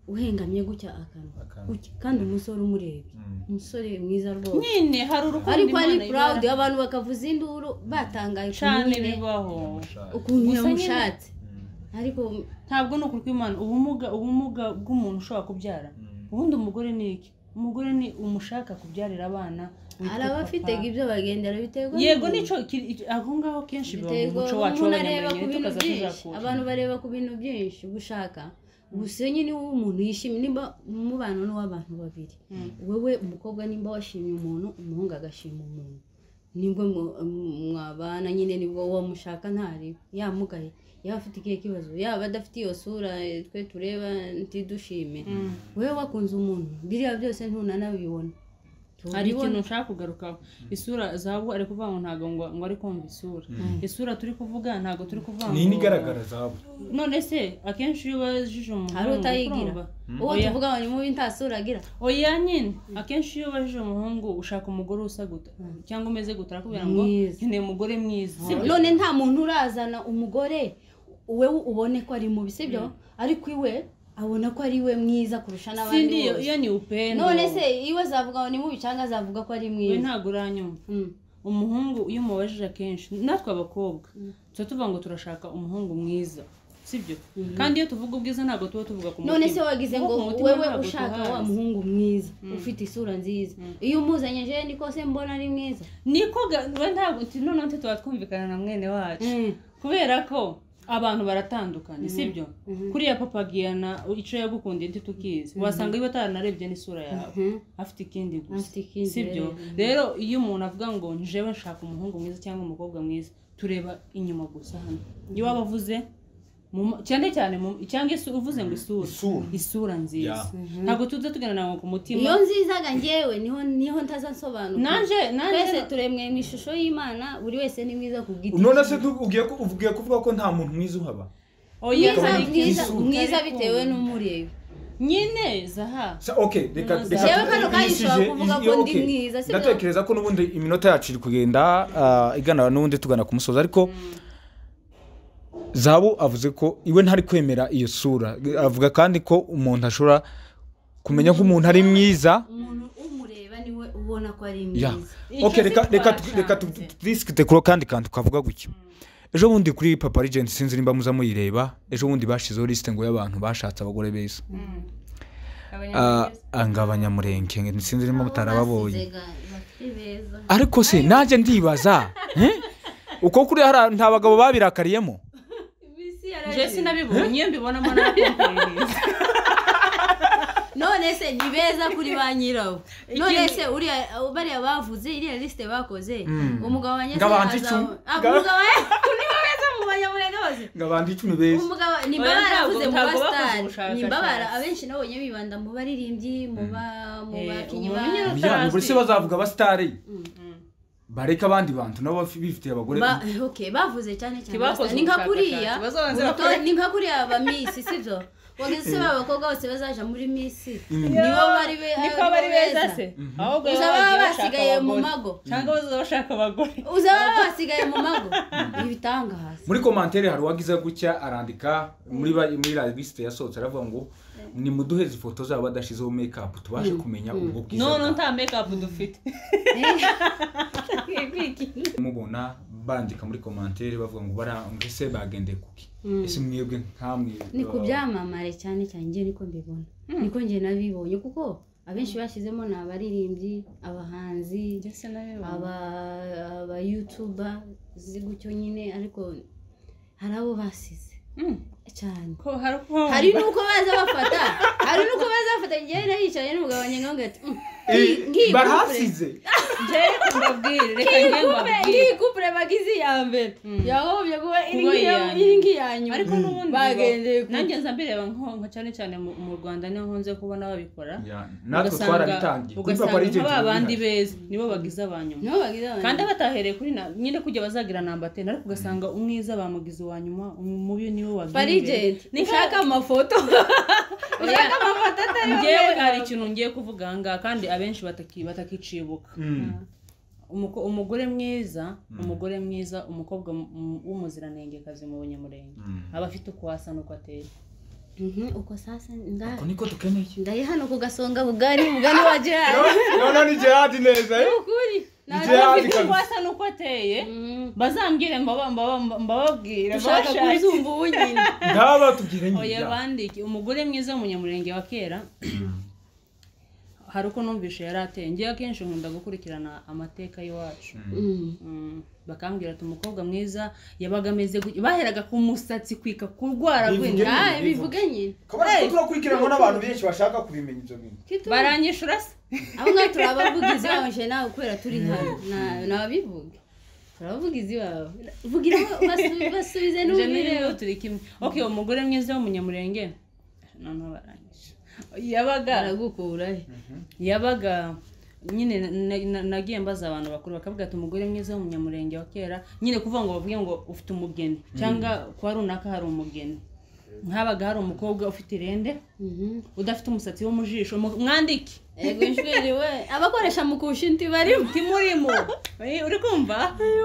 uhengamye gutya akanwa Akanwa. gutya kandi umusore umurebye Mm. umusore mwiza rwose nyine hari urukundo ariko ari Imana proud ibara. abantu bakavuza induru batangaye ukuntu cyane nyine- bibaho Ashaka. ukuntu Gusa nyine- yamushatse Mm. ariko ntabwo ni ukuri kw'imana ubumuga ubumuga bw'umuntu ushobora kubyara Mm. ubundi umugore ni iki umugore ni umushaka kubyarira abana witwa hari abafite papa. ibyo bagendera biterwa yego n'umuntu. nicyo kiri- iki- aho ngaho kenshi biba mu Biterwa muco wacu umuntu areba ku w'abanyamurenge bintu tukaza byinshi tuzakura abantu bareba ku bintu byinshi gushaka gusa iyo nyine wowe umuntu yishimye nimba umubano ni uw'abantu babiri wowe umukobwa nimba washimye umuntu umuhungu agashima umuntu nibwo mu- mu- mwabana nyine nibwo uwo mushaka ntari yamugaye yaba afite ikihe kibazo yaba adafite iyo sura eh, twe tureba ntidushime wowe wakunze umuntu biriya byose ntunanabibona hari ikintu nshaka kugarukaho isura zabu ari kuvuga ngo ntabwo ngo ngo ari kumva isura isura turi kuvuga ntabwo turi kuvuga ngo ni inigaragara zawe none se akenshi iyo ubajije umuhungu hari utayigira urumva- uwo Oya. tuvuga ngo ni mubi nta sura agira oya nyine akenshi iyo ubajije umuhungu ushaka umugore usa guta cyangwa umeze guta arakubwira ngo Mwiza. nkeneye umugore mwiza sibyo none nta muntu urazana umugore wowe ubone ko ari mubi sibyo ariko iwe abona ko ari we mwiza kurusha n'abandi sindi iyo- iyo bose ni upendo none se iwe azavuga ngo ni mubi cyangwa azavuga ko ari we mwiza ntabwo uranyumva Mm. umuhungu iyo umubajije akenshi natwe abakobwa tuba tuvuga ngo turashaka umuhungu mwiza sibyo kandi iyo tuvuga ubwiza ntabwo tuba tuvuga ku none se wagize ngo Kuko ku mutima wewe ntabwo ushaka wa tuhazi. muhungu mwiza ufite isura nziza iyo umuzanye je niko se mbona ari mwiza niko ga- we ntabwo nti- noneho nti tuba twumvikana na mwene wacu kubera ko abantu baratandukanye sibyo kuriya papa giyana icyo yagukundiye ntitukizi wasanga iyo ataranarebye n'isura yawe Mhm. afite ikindi gusa Afite ikindi, sibyo rero. rero iyo umuntu avuga ngo njewe nshaka umuhungu mwiza cyangwa umukobwa mwiza tureba inyuma gusa hano iyo waba avuze mu ma- cyane cyane mu- cyangwa isu- uvuze ngo isura Isura. isura nziza Yeah. ntabwo tuza tuganira ngo ku mutima iyo nzizaga njyewe niho niho ntazasobanura nanjye nanjye twese turemwe mu ishusho y'imana buri wese ni mwiza ku giti none se tu- ugiye ku- ugiye kuvuga ko nta muntu mwiza uhaba oya mwiza hari mwiza ikintu mwiza utari bitewe kumva. n'umureba nyine zaha Sa- okay reka Mwiza. reka Yewe kano tugumishe kayishobora kuvuga iyo- ko ndi okay. mwiza, si byo? ndatekereza ko n'ubundi iminota yacu iri kugenda ah, igana n'ubundi tugana ku musozi ariko zabu avuze ko iwe ntari kwemera iyo sura avuga kandi ko umuntu ashobora kumenya ko umuntu ari mwiza umuntu umureba niwe ubona ko ari Ya. mwiza Icyo okay se reka reka tu- twasanze. reka turisikite kuri kandi kantu kavuga gutya ejo bundi kuri papa regent sinzi nimba muza muyireba ejo bundi bashizeho lisite ngo y'abantu bashatse abagore beza Ah, anga abanyamurenge sinzi nimba mutarababonye ariko se nanjye ndibaza eh? uko kuri hariya nta bagabo babirakariyemo njye sinabibonye iyo mbibonamo narakomperinze none se ni beza kuri ba nyirawo none Ikindi- se uriya abo bariya bavuze iriya lisite bakoze umugabo wa nyese Ngabanje azaba- icumi. Ah, Ngaba- umugabo we ni bo beza mu banyamurenge bose ngo abantu icumi beza umugabo ni Oya, mbabara ntabwo- avuze mu ntabwo bakoze basitari ubushakashatsi. ni mbabara abenshi nabonye bibanda mu baririmbyi mu ba mu Eh, bakinnyi umuntu ba- nyine- Ya, buri se bazavuga abasitari bareke abandi bantu nabo bafi- bifitiye abagore Ba- okay, bavuze cyane cyane Ntibakoze basitari. ni nka ubushakashatsi, kuriya bazabanza uruto- bakore- ni nka kuriya ba misi sibyo wageze se babakobwa bose bazaja muri misi Mm. nibo bari be- niko nibo bari beza se ahubwo Gusa baba baba bagiye basigaye bashaka mu abagore. mago. cyangwa bazaba bashaka abagore uzaba basigaye mu mago ibitangaza muri komantere hari uwagize gutya arandika muri ba- muri la lisite yasohotse aravuga ngo ni muduhe ifoto zabo badashizeho mekapu tubashe kumenya ubwo bwiza none bwabo." nta mekapu dufite mubona bandika muri komantere bavuga ngo bara ngo ese bagendeye kuki ese mwebwe nkamwe ni ku uh, byamamare cyane cyane njye niko mbibona niko njye nabibonye kuko abenshi bashyizemo ni abaririmbyi abahanzi aba- abayutuba zi gutyo nyine ariko hari abo basize cyane ko hari uko- hari n'uko baza bafata hari n'uko baza bafata njyewe nariyicaye n'umugabo wanjye nkavuga ati "Mm, ngiyi- ngiyi kupure." barahasize njyewe mbabwire reka njye Kupure, mbabwire ngiyi kupure bagize iya mbere yahombye kuba iri Kuba ngiyi- iya iri nyuma. ngiyi ya nyuma ariko n'ubundi bagendeye bo- ku nanjye nza mbireba nkonka cyane cyane mu mu rwanda niho nkunze kubona babikora Ya, natwe Ugasanga- twarabitangiye kuri papa ugasanga regent nka ba bandi turabihari. beza nibo bagize aba nyuma niho bagize abantu kandi abatahereye kuri na nyine kujya bazagira namba teni ariko ugasanga umwiza bamugize uwa nyuma umubi niwe wagiye imbere. parigenti nishaka amafoto ushaka amafoto atari njyewe hari ikintu ngiye kuvuga aha ngaha kandi abenshi bataki- batakicibuka Mm. Umuko- umugore mwiza umugore mwiza umukobwa mu- mu- w'umuziranengekazi mu bunyamurenge Mm. aba afite uko asa n'uko ateye Mhm, uko sasa nda Ako niko dukeneye ndari hano ku gasonga bugari bugari wa jihari noneho ni gerard neza eh? ukuri Jihadi Aba afite uko kabisa. asa n'uko ateye Mhm. bazambwire mbaba- mbaba- mbababwire ushaka mbabashake. kuzumva ubu nyine ndaba tubwire oya nyine bandike umugore mwiza w'umunyamurenge wa kera hari uko numvishe yari ateye ngewe akenshi nkunda gukurikirana amateka y'iwacu Mhm. Mm, bakambwira ati umukobwa mwiza yabaga ameze gutya baheraga ku musatsi kwika kurwara Bivuge- gwina Ah, bivuge nyine kabona turakurikiranwa n'abantu benshi bashaka kubimenya ibyo bintu baranyishura se abo ngaho turabavugizi baje nawe kubera turi hano Na- nababivuga turabavugizi iwawe vugira aho basu- basubize Ibyo ni n'ubireba bimwe turi kimwe ok umugore mwiza w'umunyamurenge noneho baranyishe yabaga baragukura he yabaga nyine na- na- nagiye mbaza abantu bakuru bakavuga ati umugore mwiza w'umunyamurenge wa kera nyine kuvuga ngo bavuge ngo ufite umugeni cyangwa kwa runaka hari umugeni nkabaga hari umukobwa ufite irende Mhm. udafite umusatsi wo mu jisho mu- mwandike ego inshwiri we abakoresha mu kusha inti barimo timurimo Eh, uri kumva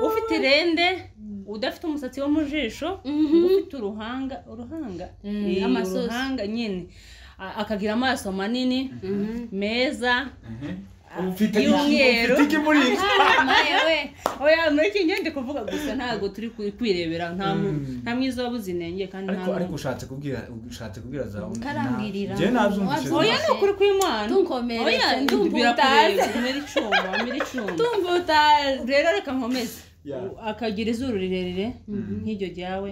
ufite irende udafite umusatsi wo mu jisho Mhm. ufite uruhanga uruhanga Mm, Eh, amasosi. uruhanga nyine A- akagira amaso manini Mhm. meza ufite y'umweru. iki muri iki Ah, maye we oya muri iki ngende kuvuga gusa ntabwo turi ku- kwirebera nta mu- nta mwiza wabuze inenge kandi nta ariko ariko n'ubu- ushatse kubwira ushatse kubwira za Karambwirira. njye nabyumvise Wabyumvise. oya ni ukuri kw'imana Tunkomeretse, oya ndumva birakureba utazi. mera icuma mera icuma tumva utazi rero reka nkomeze Yeah. U- akagira izuru rirerire nk'iryo ryawe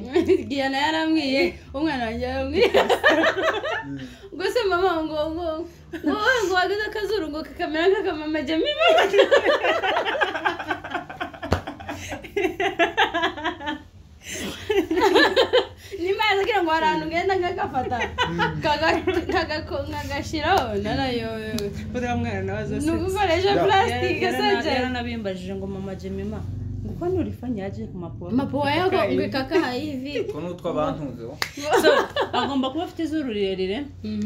giyana yaramwiye umwana wanjye yaramwiye ubwo se mama ngo ngo ngo wowe ngo wageze akazuru ngo kakamera nk'akamama jyamo imibare nimazi kugira ngo hari ahantu ugenda nkagafata kaga- kagako- nkagashiraho narayobewe uriya mwana nawe ni ugukoresha purasitike sanje yarabimbajije ngo mama jemima ngo ko nurifanye yaje ku maporo mapuwa yako ngekakaha hivi ko n'utwo bantunzeho so agomba kuba afite izuru rirerire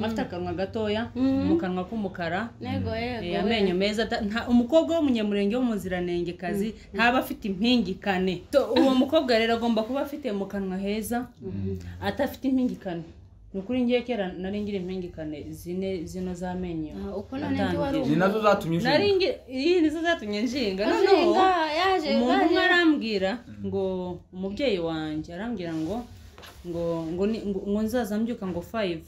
afite akanwa gatoya mu kanwa k'umukara nego Eh, yego amenyo meza ata- nta- umukobwa w'umunyamurenge w'umuziranengekazi ntaba afite impingikane So, uwo mukobwa rero agomba kuba afite mu kanwa heza adafite impingikane ni ukuri ngiye kera nari ngira impingikane zine zino z'amenyo Ah, uko none ndi wari Natangiye. ni nazo zatumye nari ushinga ngi- iyi nizo zatumye nshinga noneho Ajenga, yaje umuntu umwe yaje arambwira ngo umubyeyi wanjye arambwira ngo ngo ngo ni- ngo- ngo nzaza mbyuka ngo fayive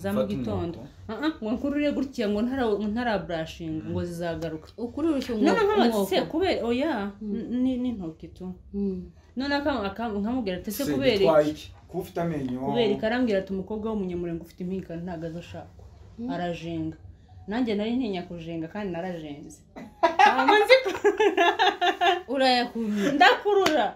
za mu Mfate gitondo umurongo. Ah, ah, ngo nkurure gutya ngo ntara- ntaraburashinga ngo zizagaruka ukuri urushye none nkamubaza umwoko se kubera oya n- ni- n'intoki tu Mm. none akam- akam- nkamubwira ati ese se kubera gitwaye iki iki kuba ufite amenyo kubera iki arambwira ati umukobwa w'umunyamurenge ufite impingikane ntabwo azashakwa arajenga nanjye nari ntinya kujenga kandi narajenze Hanyuma nzi- urayakurura ndakurura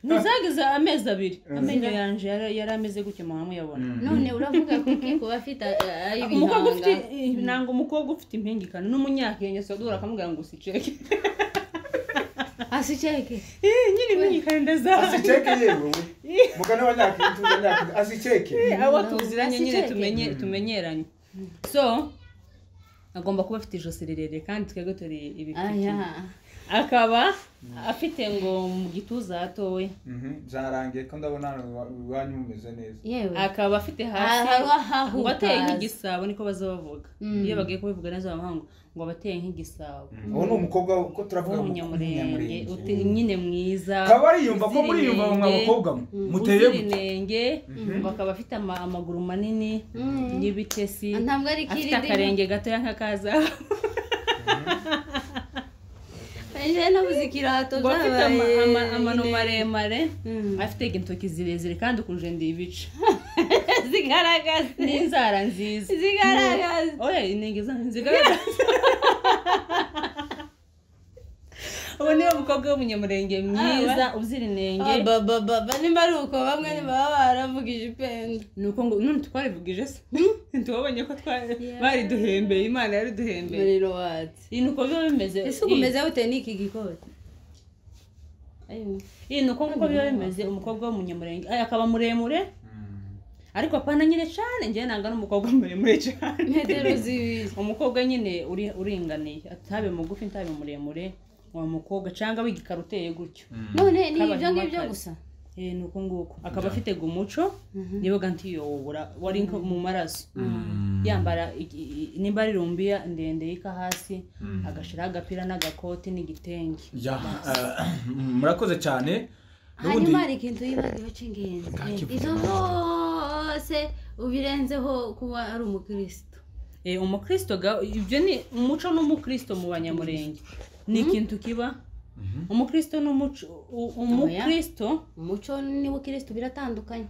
ntizageze amezi abiri amenyo yanjye yari yari ameze gutya mama yabona none uravuga kuki kuba afite eh, ari umukobwa ufite ibihanga nanga umukobwa ufite impingikane n'umunyakenya sadura akamubwira ngo usiceke hasi ceke Eh, nyine impingikane ndazaza asiceke yewe we mugana abanyakituza nyakituza asiceke abo tuziranye nyine Asiceke. tumenye tumenyeranye so agomba kuba afite ijosi rirerire kandi twebwe turi ibipfukire aya akaba afite ngo mu gituza hatoya Mhm, byarangiye ko ndabona hano iwa- iwanyu mumeze neza yewe akaba afite hasi Aha, aha, ngo ateye hutazi. nk'igisabo niko baza bavuga Mm. iyo bagiye kubivuga neza bamahanga ngo abateye nk'igisabo uwo ni umukobwa ko turavuga ngo w'umunyamurenge umunyamurenge. uti- nyine mwiza akaba ariyumva ko muriyumva mu uzirinenge, bakobwa mwe muteye uzira gute inenge bakaba afite ama- amaguru manini y'ibitesi Ah, ntabwo ari afite kirindi akarenge gatoya nk'akaza ejo nabuze ikirato ngo afite ama- zabaye ama- amano maremare Mm. afite intoki zirezire kandi ukunje ndi ibice zigaragaza n'inzara nziza zigaragaza oya inenge zanyu zigaragaza ubu niwe mukobwa w'umunyamurenge mwiza uzira inenge abababa nimba ari uko bamwe ntibaba baravugije ipenda ni uko ngo none twarivugije se ntitubabonye ko twari bariduhembeye imana yariduhembeye muriro watse iyi ni uko biba bimeze ese ugumeze gute n'iki gikote Ayo. iyi ni uko nguko biba bimeze umukobwa w'umunyamurenge Ay, akaba muremure ariko apana nyine cyane njyewe nanga n'umukobwa muremure cyane metero zibiri umukobwa nyine uri- uringaniye atabe mugufi ntabe muremure wa mukobwa cyangwa w'igikara uteye gutyo none ni ibyo K'abantu ngibyo bakazi. gusa Eh, ni uko nguko akaba afite gumuco niba ganti yowobura wari nko mu maraso yambara igi- i- nimba ari rumbiya ndende yika hasi agashiraho agapira n'agakoti n'igitenge Ya, eh, murakoze cyane n'ubundi hanyuma hari ikintu yibagiwe cy'ingenzi Ntakivuga. izo zose ubirenzeho kuba ari umukirisitu Eh, umukristo ga- ibyo ni umuco n'umukristo mu banyamurenge ni ikintu kiba umukristo n'umuco u- umukristo umuco n'ubukirisitu biratandukanye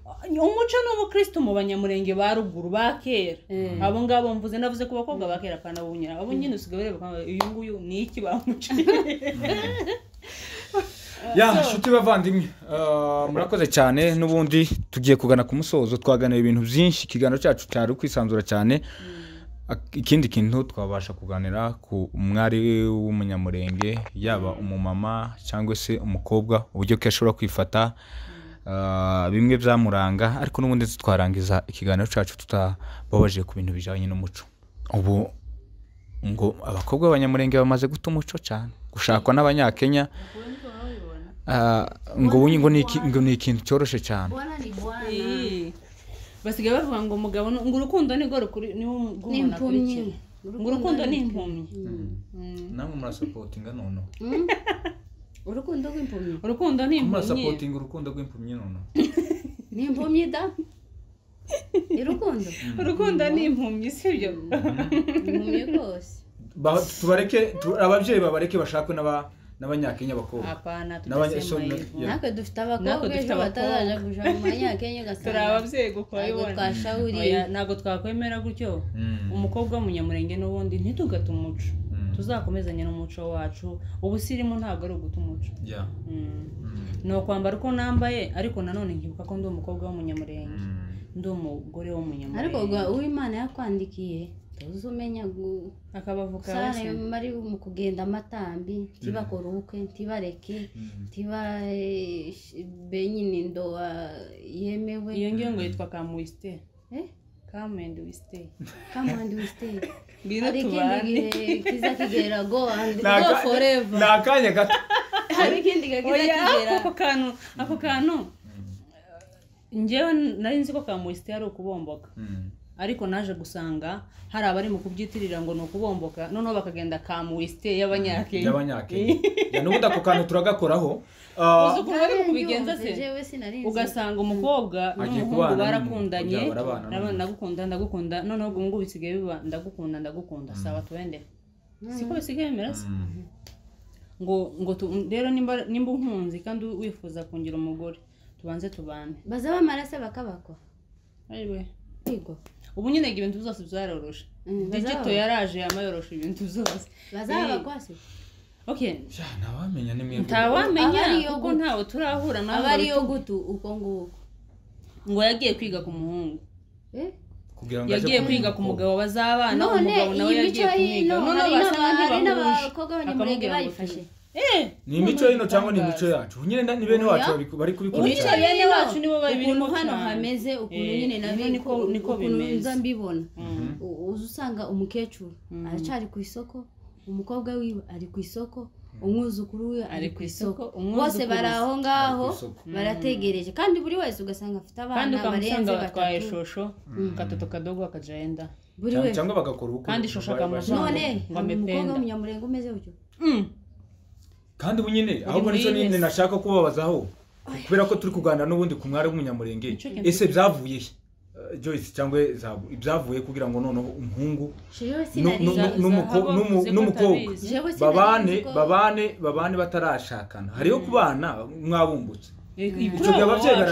umuco n'ubukristo mu banyamurenge ba ruguru ba kera abo ngabo mvuze navuze ku bakobwa ba kera apana bunyura abo nyine usigaye ureba ukabona, uyu nguyu ni iki bamuciye ya nshuti bavandimwe eh, murakoze cyane n'ubundi tugiye kugana ku musozo twaganira ibintu byinshi ikiganiro cyacu cyari ukwisanzura cyane Ak- ikindi kintu twabasha kuganira ku mwari w'umunyamurenge yaba umumama cyangwa se umukobwa uburyo ki ashobora kwifata eh, bimwe byamuranga ariko n'ubundi twarangiza ikiganiro cyacu tutababaje ku bintu bijyanye n'umuco ubu ngo abakobwa b'abanyamurenge bamaze guta umuco cyane gushakwa n'abanyakenya Ah, ngo ubu ngo ni iki- ngo ni ikintu cyoroshye cyane bwana ni bwana Eh, basigaye bavuga ngo umugabo ni- ngo urukundo ni ni impumyi impumyi ngo urukundo ni impumyi namwe murasapotinga noneho urukundo rw'impumyi urukundo ni impumyi murasapotinga urukundo rw'impumyi noneho ni impumyi da ni urukundo urukundo ni impumyi sibyo ni impumyi rwose Ba- tubareke tu- ababyeyi babareke bashakwe n'aba- n'abanyakenya bakobwa apana n'abanyeshuri tudasema hivyo. ya. natwe dufite Natwe abakobwa dufite ejo batazaje kuja abakobwa. mu manyakenya ugasanga turi ababyeyi guko ntabwo wabibona twashawuriye Oya, ntabwo twakwemera gutyo Mm. umukobwa w'umunyamurenge n'ubundi ntitugate umuco Mm. tuzakomezanya n'umuco wacu ubusirimu ntabwo ari uguta umuco Ya. Mm. Mm. ni ukwambara uko nambaye ariko nanone nkibuka ko ndi umukobwa w'umunyamurenge Mm. ndi umugore w'umunyamurenge ariko gwa uwimana yakwandikiye tuzumenya akabavuka sare wese. bari mu kugenda amatambi ntibakore ubukwe ntibareke ntiba eh, sh- be nyine ndoa yemewe iyo ngiyo ngo yitwa kamuwisite Eh? kamendi wisite come and we stay ngwino hari ikindi tubane gihe kiza kigera go and Ni aka- go forever ni akanya gato hari ikindi gihe kiza oya kigera ako kantu ako kantu ngewe nari nzi ko ka moisite ari ukubomboka ariko naje gusanga hari abari mu kubyitirira ngo ni ukubomboka noneho bakagenda ka moisite y'abanyakenya y'abanyakenya Ya, n'ubundi ako kantu turagakoraho Ah, uzi ukuntu bari mu kubigenza se jewe sinari nzi. ugasanga umukobwa Agiye n'umuhungu kubana barakundanye n'umuntu, barabana ndabona n'umuntu. ndagukunda ndagukunda noneho ubwo ngubu bisigaye biba ndagukunda ndagukunda sawa tuwende siko bisigaye bimera se mm. ngo ngo tu- rero nimba nimba unkunzi kandi wifuza kungira umugore tubanze tubane baza bamarase bakabakwa Ayiwe. Yego. ubu nyine ibintu byose byaroroshe Mm, digito bazaba- yaraje yamayoroshe ibintu byose bazabakwa se okay Ya, ntawamenya ni mwebwe ntawamenya Aba ariyo kuko guta. ntawe turahura nawe aba ngo ariyo bitu- gutu uko nguko ngo yagiye kwiga ku muhungu Eh? kugira ngo aje yagiye kumenya kwiga ku umukobwa. mugabo bazabana none umugabo nawe iyi mico yagiye kumwiga y'ino none hari basa n'aba- hari n'abahuje n'abakobwa b'abanyamurenge bayifashe eh ni imico y'ino cyangwa ni imico yacu nyine na- ni bene Oya. wacu bari- bari Imico kubikoresha ye- bene wacu nibo babirimo ukuntu hano cyane. hameze ukuntu Eh, nyine nabi niko- niko ukuntu bimeze. nza mbibona U- uza usanga umukecuru aracyari ku isoko umukobwa wiwe ari ku isoko umwuzukuru we ari ku isoko umwuzukuru bose bari aho ngaho Ari ku isoko. barategereje kandi buri wese ugasanga afite kandi abana ukamusanga barenze batwaye batatu shosho katoto kadogo akajenda buri Cyangwa- wese cyangwa bagakora ubukwe Kandi ishusho akamujana. none Ngo hari umukobwa amependa. w'umunyamurenge umeze gutyo kandi ubu nyine ahubwo muri nicyo iyi nyine minsi. nashaka kubabazaho kubera ko turi kuganira n'ubundi ku mwari w'umunyamurenge Nicyo kintu ese byavuye he Eh, Joyce cyangwa Zahabu, ibyavuye kugira ngo noneho umuhungu jewe nu- nu- nu- sinariza n'umuko- Zahabu n'umu- avuze ko n'umukobwa atabizi. jewe babane sinariza ko babane babane batarashakana hariyo kubana mwabumbutse ibyo ibyo byaba byera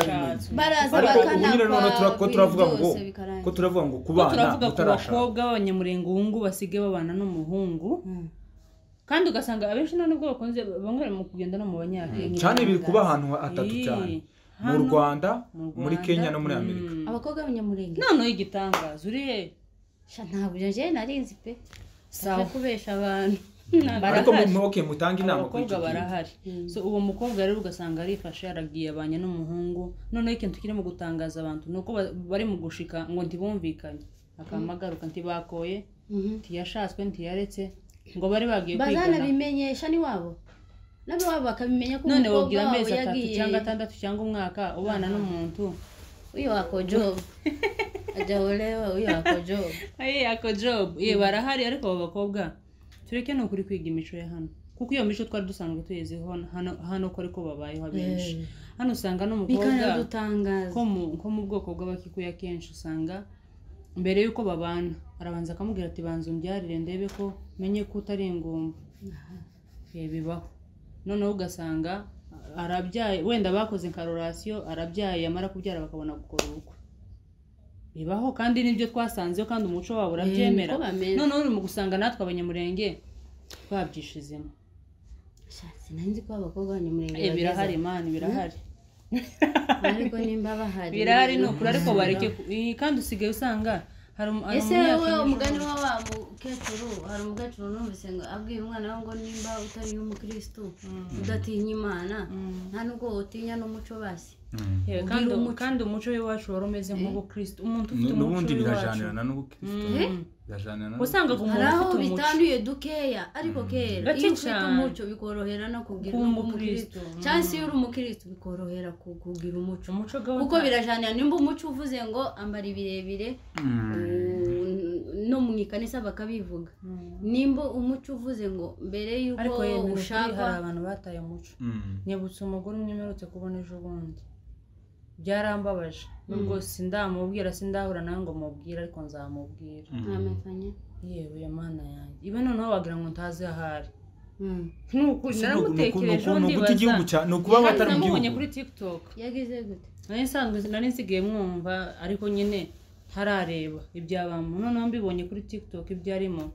baraza ariko ubu bakanakwa nyine noneho tura- ko ibintu turavuga ngo byose bikarangira. ko turavuga ngo Ko kubana turavuga ku mutarashaka bakobwa b'abanyamurenge ubu ngubu basigaye babana n'umuhungu kandi ugasanga abenshi nta nubwo bakunze bamwe bari mu kugenda no mu banyakenya cyane biri kuba ahantu hatatu cyane mu rwanda muri kenya no muri amerika abakobwa b'abanyamurenge noneho igitangaza uriye sha ntabwo jewe narinzi pe sawa Aje kubesha abantu ariko mu- barahari mu- okay, mutange inama kuri abakobwa icyo kintu. barahari so uwo mukobwa rero ugasanga arifashe yaragiye abanye n'umuhungu noneho ikintu kirimo gutangaza abantu ni uko ba- bari mu gushika ngo ntibumvikanye akamagaruka ntibakoye Mhm. ntiyashatswe ntiyaretse ngo bari bagiye kwigana bazanabimenyesha n'iwabo n'iwabo bakabimenya ko none umukobwa wabwira amezi wabo atatu yagiye cyangwa atandatu cyangwa umwaka ubana n'umuntu uyu wako jobu ajya olewa uyu wako jobu aye ako job ye barahari ariko abo bakobwa tureke ni ukuri kwiga imico ya hano kuko iyo mico twari dusanzwe tuyiziho hano hano ko ariko babayeho abenshi hano usanga n'umukobwa bikanadutangaza ko mu ko mu bwoko bw'abakikuya akenshi usanga mbere y'uko babana arabanza akamubwira ati banza umbyarire ndebe ko menye ko utari ingumba Eh, bibaho noneho ugasanga arabyaye wenda bakoze inkarorasiyo arabyaye yamara kubyara bakabona gukora ubukwe bibaho kandi nibyo twasanzeho kandi umuco wabo urabyemera Eh, niko bameze. noneho uri mu gusanga natwe abanyamurenge twabyishizemo Sha, sinari nzi ko abakobwa b'abanyamurenge Eh, birahari bageze. mani birahari ariko nimba bahari birahari ni ukuri ariko bareke ku- iyi kandi usigaye usanga hari umu- hari ese umunyakenya wowe ushobora- umugani wa wa mukecuru hari umukecuru numvise ngo abwiye umwana we ngo nimba utari umukristo udatinya imana nta nubwo wotinya n'umuco basi Mm. Yewe, kandi kandi umuco w'iwacu wari umeze nk'ubu kristo umuntu ufite Nu- umuco n'ubundi w'iwacu birajanirana n'ubukristo birajanirana wasangaga hari umuntu aho ufite umuco bitanduye dukeya ariko kera Gake iyo ufite cyane. umuco bikorohera no kugira Kuba no kuba umukristo. umukristo cyangwa se iyo uri umukristo bikorohera ku- kugira umuco umuco gawe kuko birajanira nimba umuco uvuze ngo ambara ibirebire u- no mu ikanisa bakabivuga nimba umuco uvuze ngo mbere ariko y'uko yewe ushaka ushaka hari abantu bataye umuco Mm. nyibutse umugore umwe mperutse kubona ejo bundi byarambabaje nubwo sindamubwira sindahura nawe ngo mubwire ariko nzamubwira ntamekanye yewe mana yanjye iwe noneho wagira ngo ntazi ahari Mm. ni ukuri Si nuku- nuku- naramutekereje nuku- undi nuguta igihugu cya- ni ukuba batari mu namubonye gihugu. kuri tiktok yagize gute nari nsanzwe nari nsigaye mwumva ariko nyine ntarareba ibyabamo noneho mbibonye kuri tiktok ibyo arimo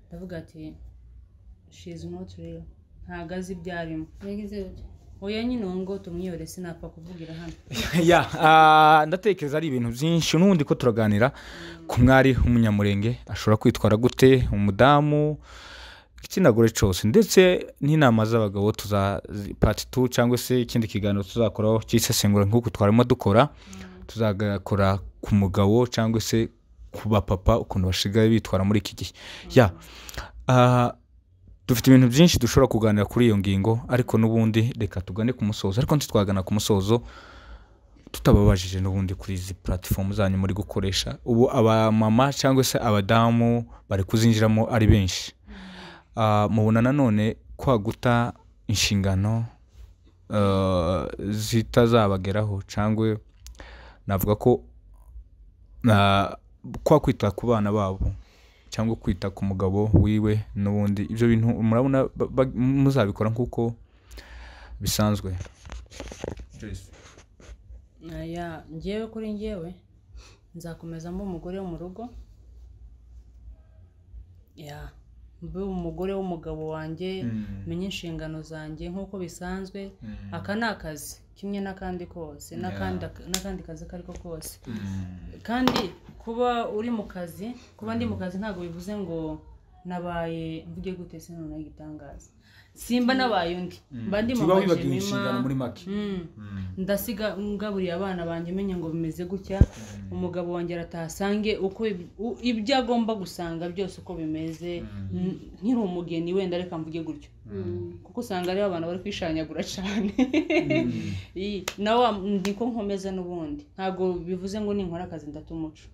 ndavuga ati she is not real ntago azi ibyo arimo yagize gute oya nyine uwo ngo tumwiyore sinapfa kuvugira hano ya ah, ndatekereza ari ibintu byinshi n'ubundi ko turaganira ku mwari w'umunyamurenge ashobora kwitwara gute umudamu igitsina gore cyose ndetse n'inama z'abagabo tuza zi- part 2 cyangwa se ikindi kiganiro tuzakoraho cy'isesengura nk'uko twarimo dukora tuzagakora ku mugabo cyangwa se ku bapapa ukuntu basigaye bitwara muri iki gihe ya ah, dufite ibintu byinshi dushobora kuganira kuri iyo ngingo ariko n'ubundi reka tugane ku musozo ariko ntitwagana ku musozo tutababajije n'ubundi kuri izi puratifomu zanyu muri gukoresha ubu abamama cyangwa se abadamu bari kuzinjiramo ari benshi Ah, mubona nanone kwaguta inshingano ah, zitazabageraho cyangwa navuga ko ah, kwa kwita ku bana babo cyangwa kwita ku mugabo wiwe n'ubundi ibyo bintu murabona ba- ba- muzabikora nk'uko bisanzwe Joyce. aya ngewe kuri ngewe nzakomeza mba umugore wo mu rugo ya mbe umugore w'umugabo wanjye Mm. menye inshingano zanjye nk'uko bisanzwe Mm. aka ni akazi kimwe n'akandi kose n'akandi n'akandi kazi ako ari ko kose Mm. kandi kuba uri mu kazi kuba ndi mu kazi ntabwo bivuze ngo nabaye mvuge gute se noneho igitangaza simba nabaye undi mba ndi mu Tuba wibagiwe inshingano muri make majima Mm. Mm. ndasiga ngaburiye abana banjye menya ngo bimeze gutya umugabo wanjye arataha asange uko ib- u- ibyo agomba gusanga byose uko bimeze N- nkiri umugeni wenda reka mvuge gutyo kuko usanga ariho abantu bari kwishanyagura cyane Iyi, nawe wa- niko nkomeza n'ubundi ntabwo bivuze ngo ninkora akazi ndata umuco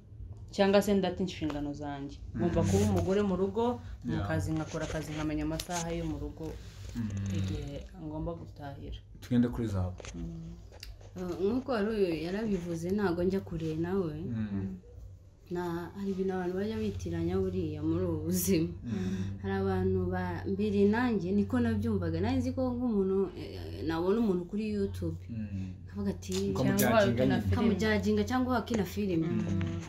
cyangwa se ndata inshingano zanjye ngomba kuba umugore mu rugo mu Yeah. kazi nkakora akazi nkamenya amasaha yo mu rugo Mm. igihe ngomba gutahira tugende kuri zahabu Uh, nk'uko wari uyu yarabivuze ntabwo njya kure nawe Mm. na hari ibintu abantu bajya bitiranya buriya muri ubu buzima hari abantu ba mbere nanjye niko nabyumvaga nanjye nzi ko nk'umuntu eh, nabona umuntu kuri yutube Mm. akavuga ati Ukamu- kamujaginga cyangwa wakina filime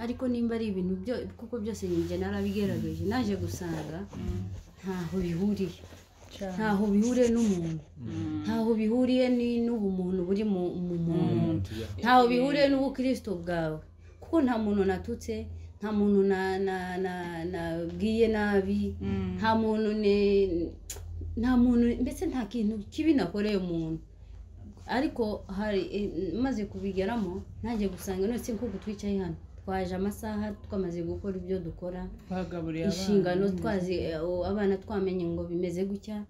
ariko nimba ari ibintu byo kuko byose njye narabigerageje naje gusanga ntaho bihuriye ntaho bihuriye n'umuntu ntaho bihuriye ni- n'ubumuntu buri mu mu muntu Tujya. ntaho bihuriye n'ubukristo bwawe kuko nta muntu natutse nta muntu na- na- na- nabwiye nabi nta muntu ne- nta muntu mbese nta kintu kibi nakoreye umuntu ariko hari eh, maze kubigeramo nanjye gusanga none se nk'uko twicaye hano twaje amasaha twamaze gukora ibyo dukora twagaburiye inshingano twazi eh, abana twamenye ngo bimeze gutya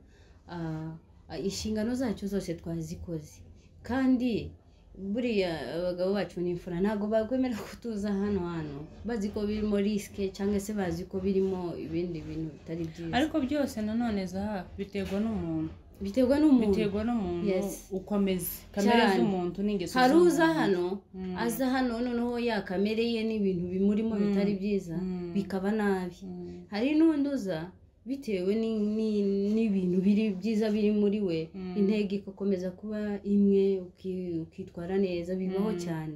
ah, ah, inshingano zacu zose twazikoze kandi buriya abagabo bacu ni imfura ntabwo bakwemera kutuza hano hano bazi ko birimo risike cyangwa se bazi ko birimo ibindi bintu bitari byiza ariko byose nanone zaha biterwa n'umuntu biterwa n'umuntu biterwa n'umuntu Yes. uko ameze kamere Cyane. z'umuntu n'ingeso hari z'umuntu. uza hano Mm. aza hano noneho yakamere ye n'ibintu bimurimo bitari byiza Mm. bikaba nabi Mm. hari n'undi uza bitewe ni- ni- n'ibintu biri byiza biri muri we Mm. intego igakomeza kuba imwe uki- ukitwara neza bibaho Mm. cyane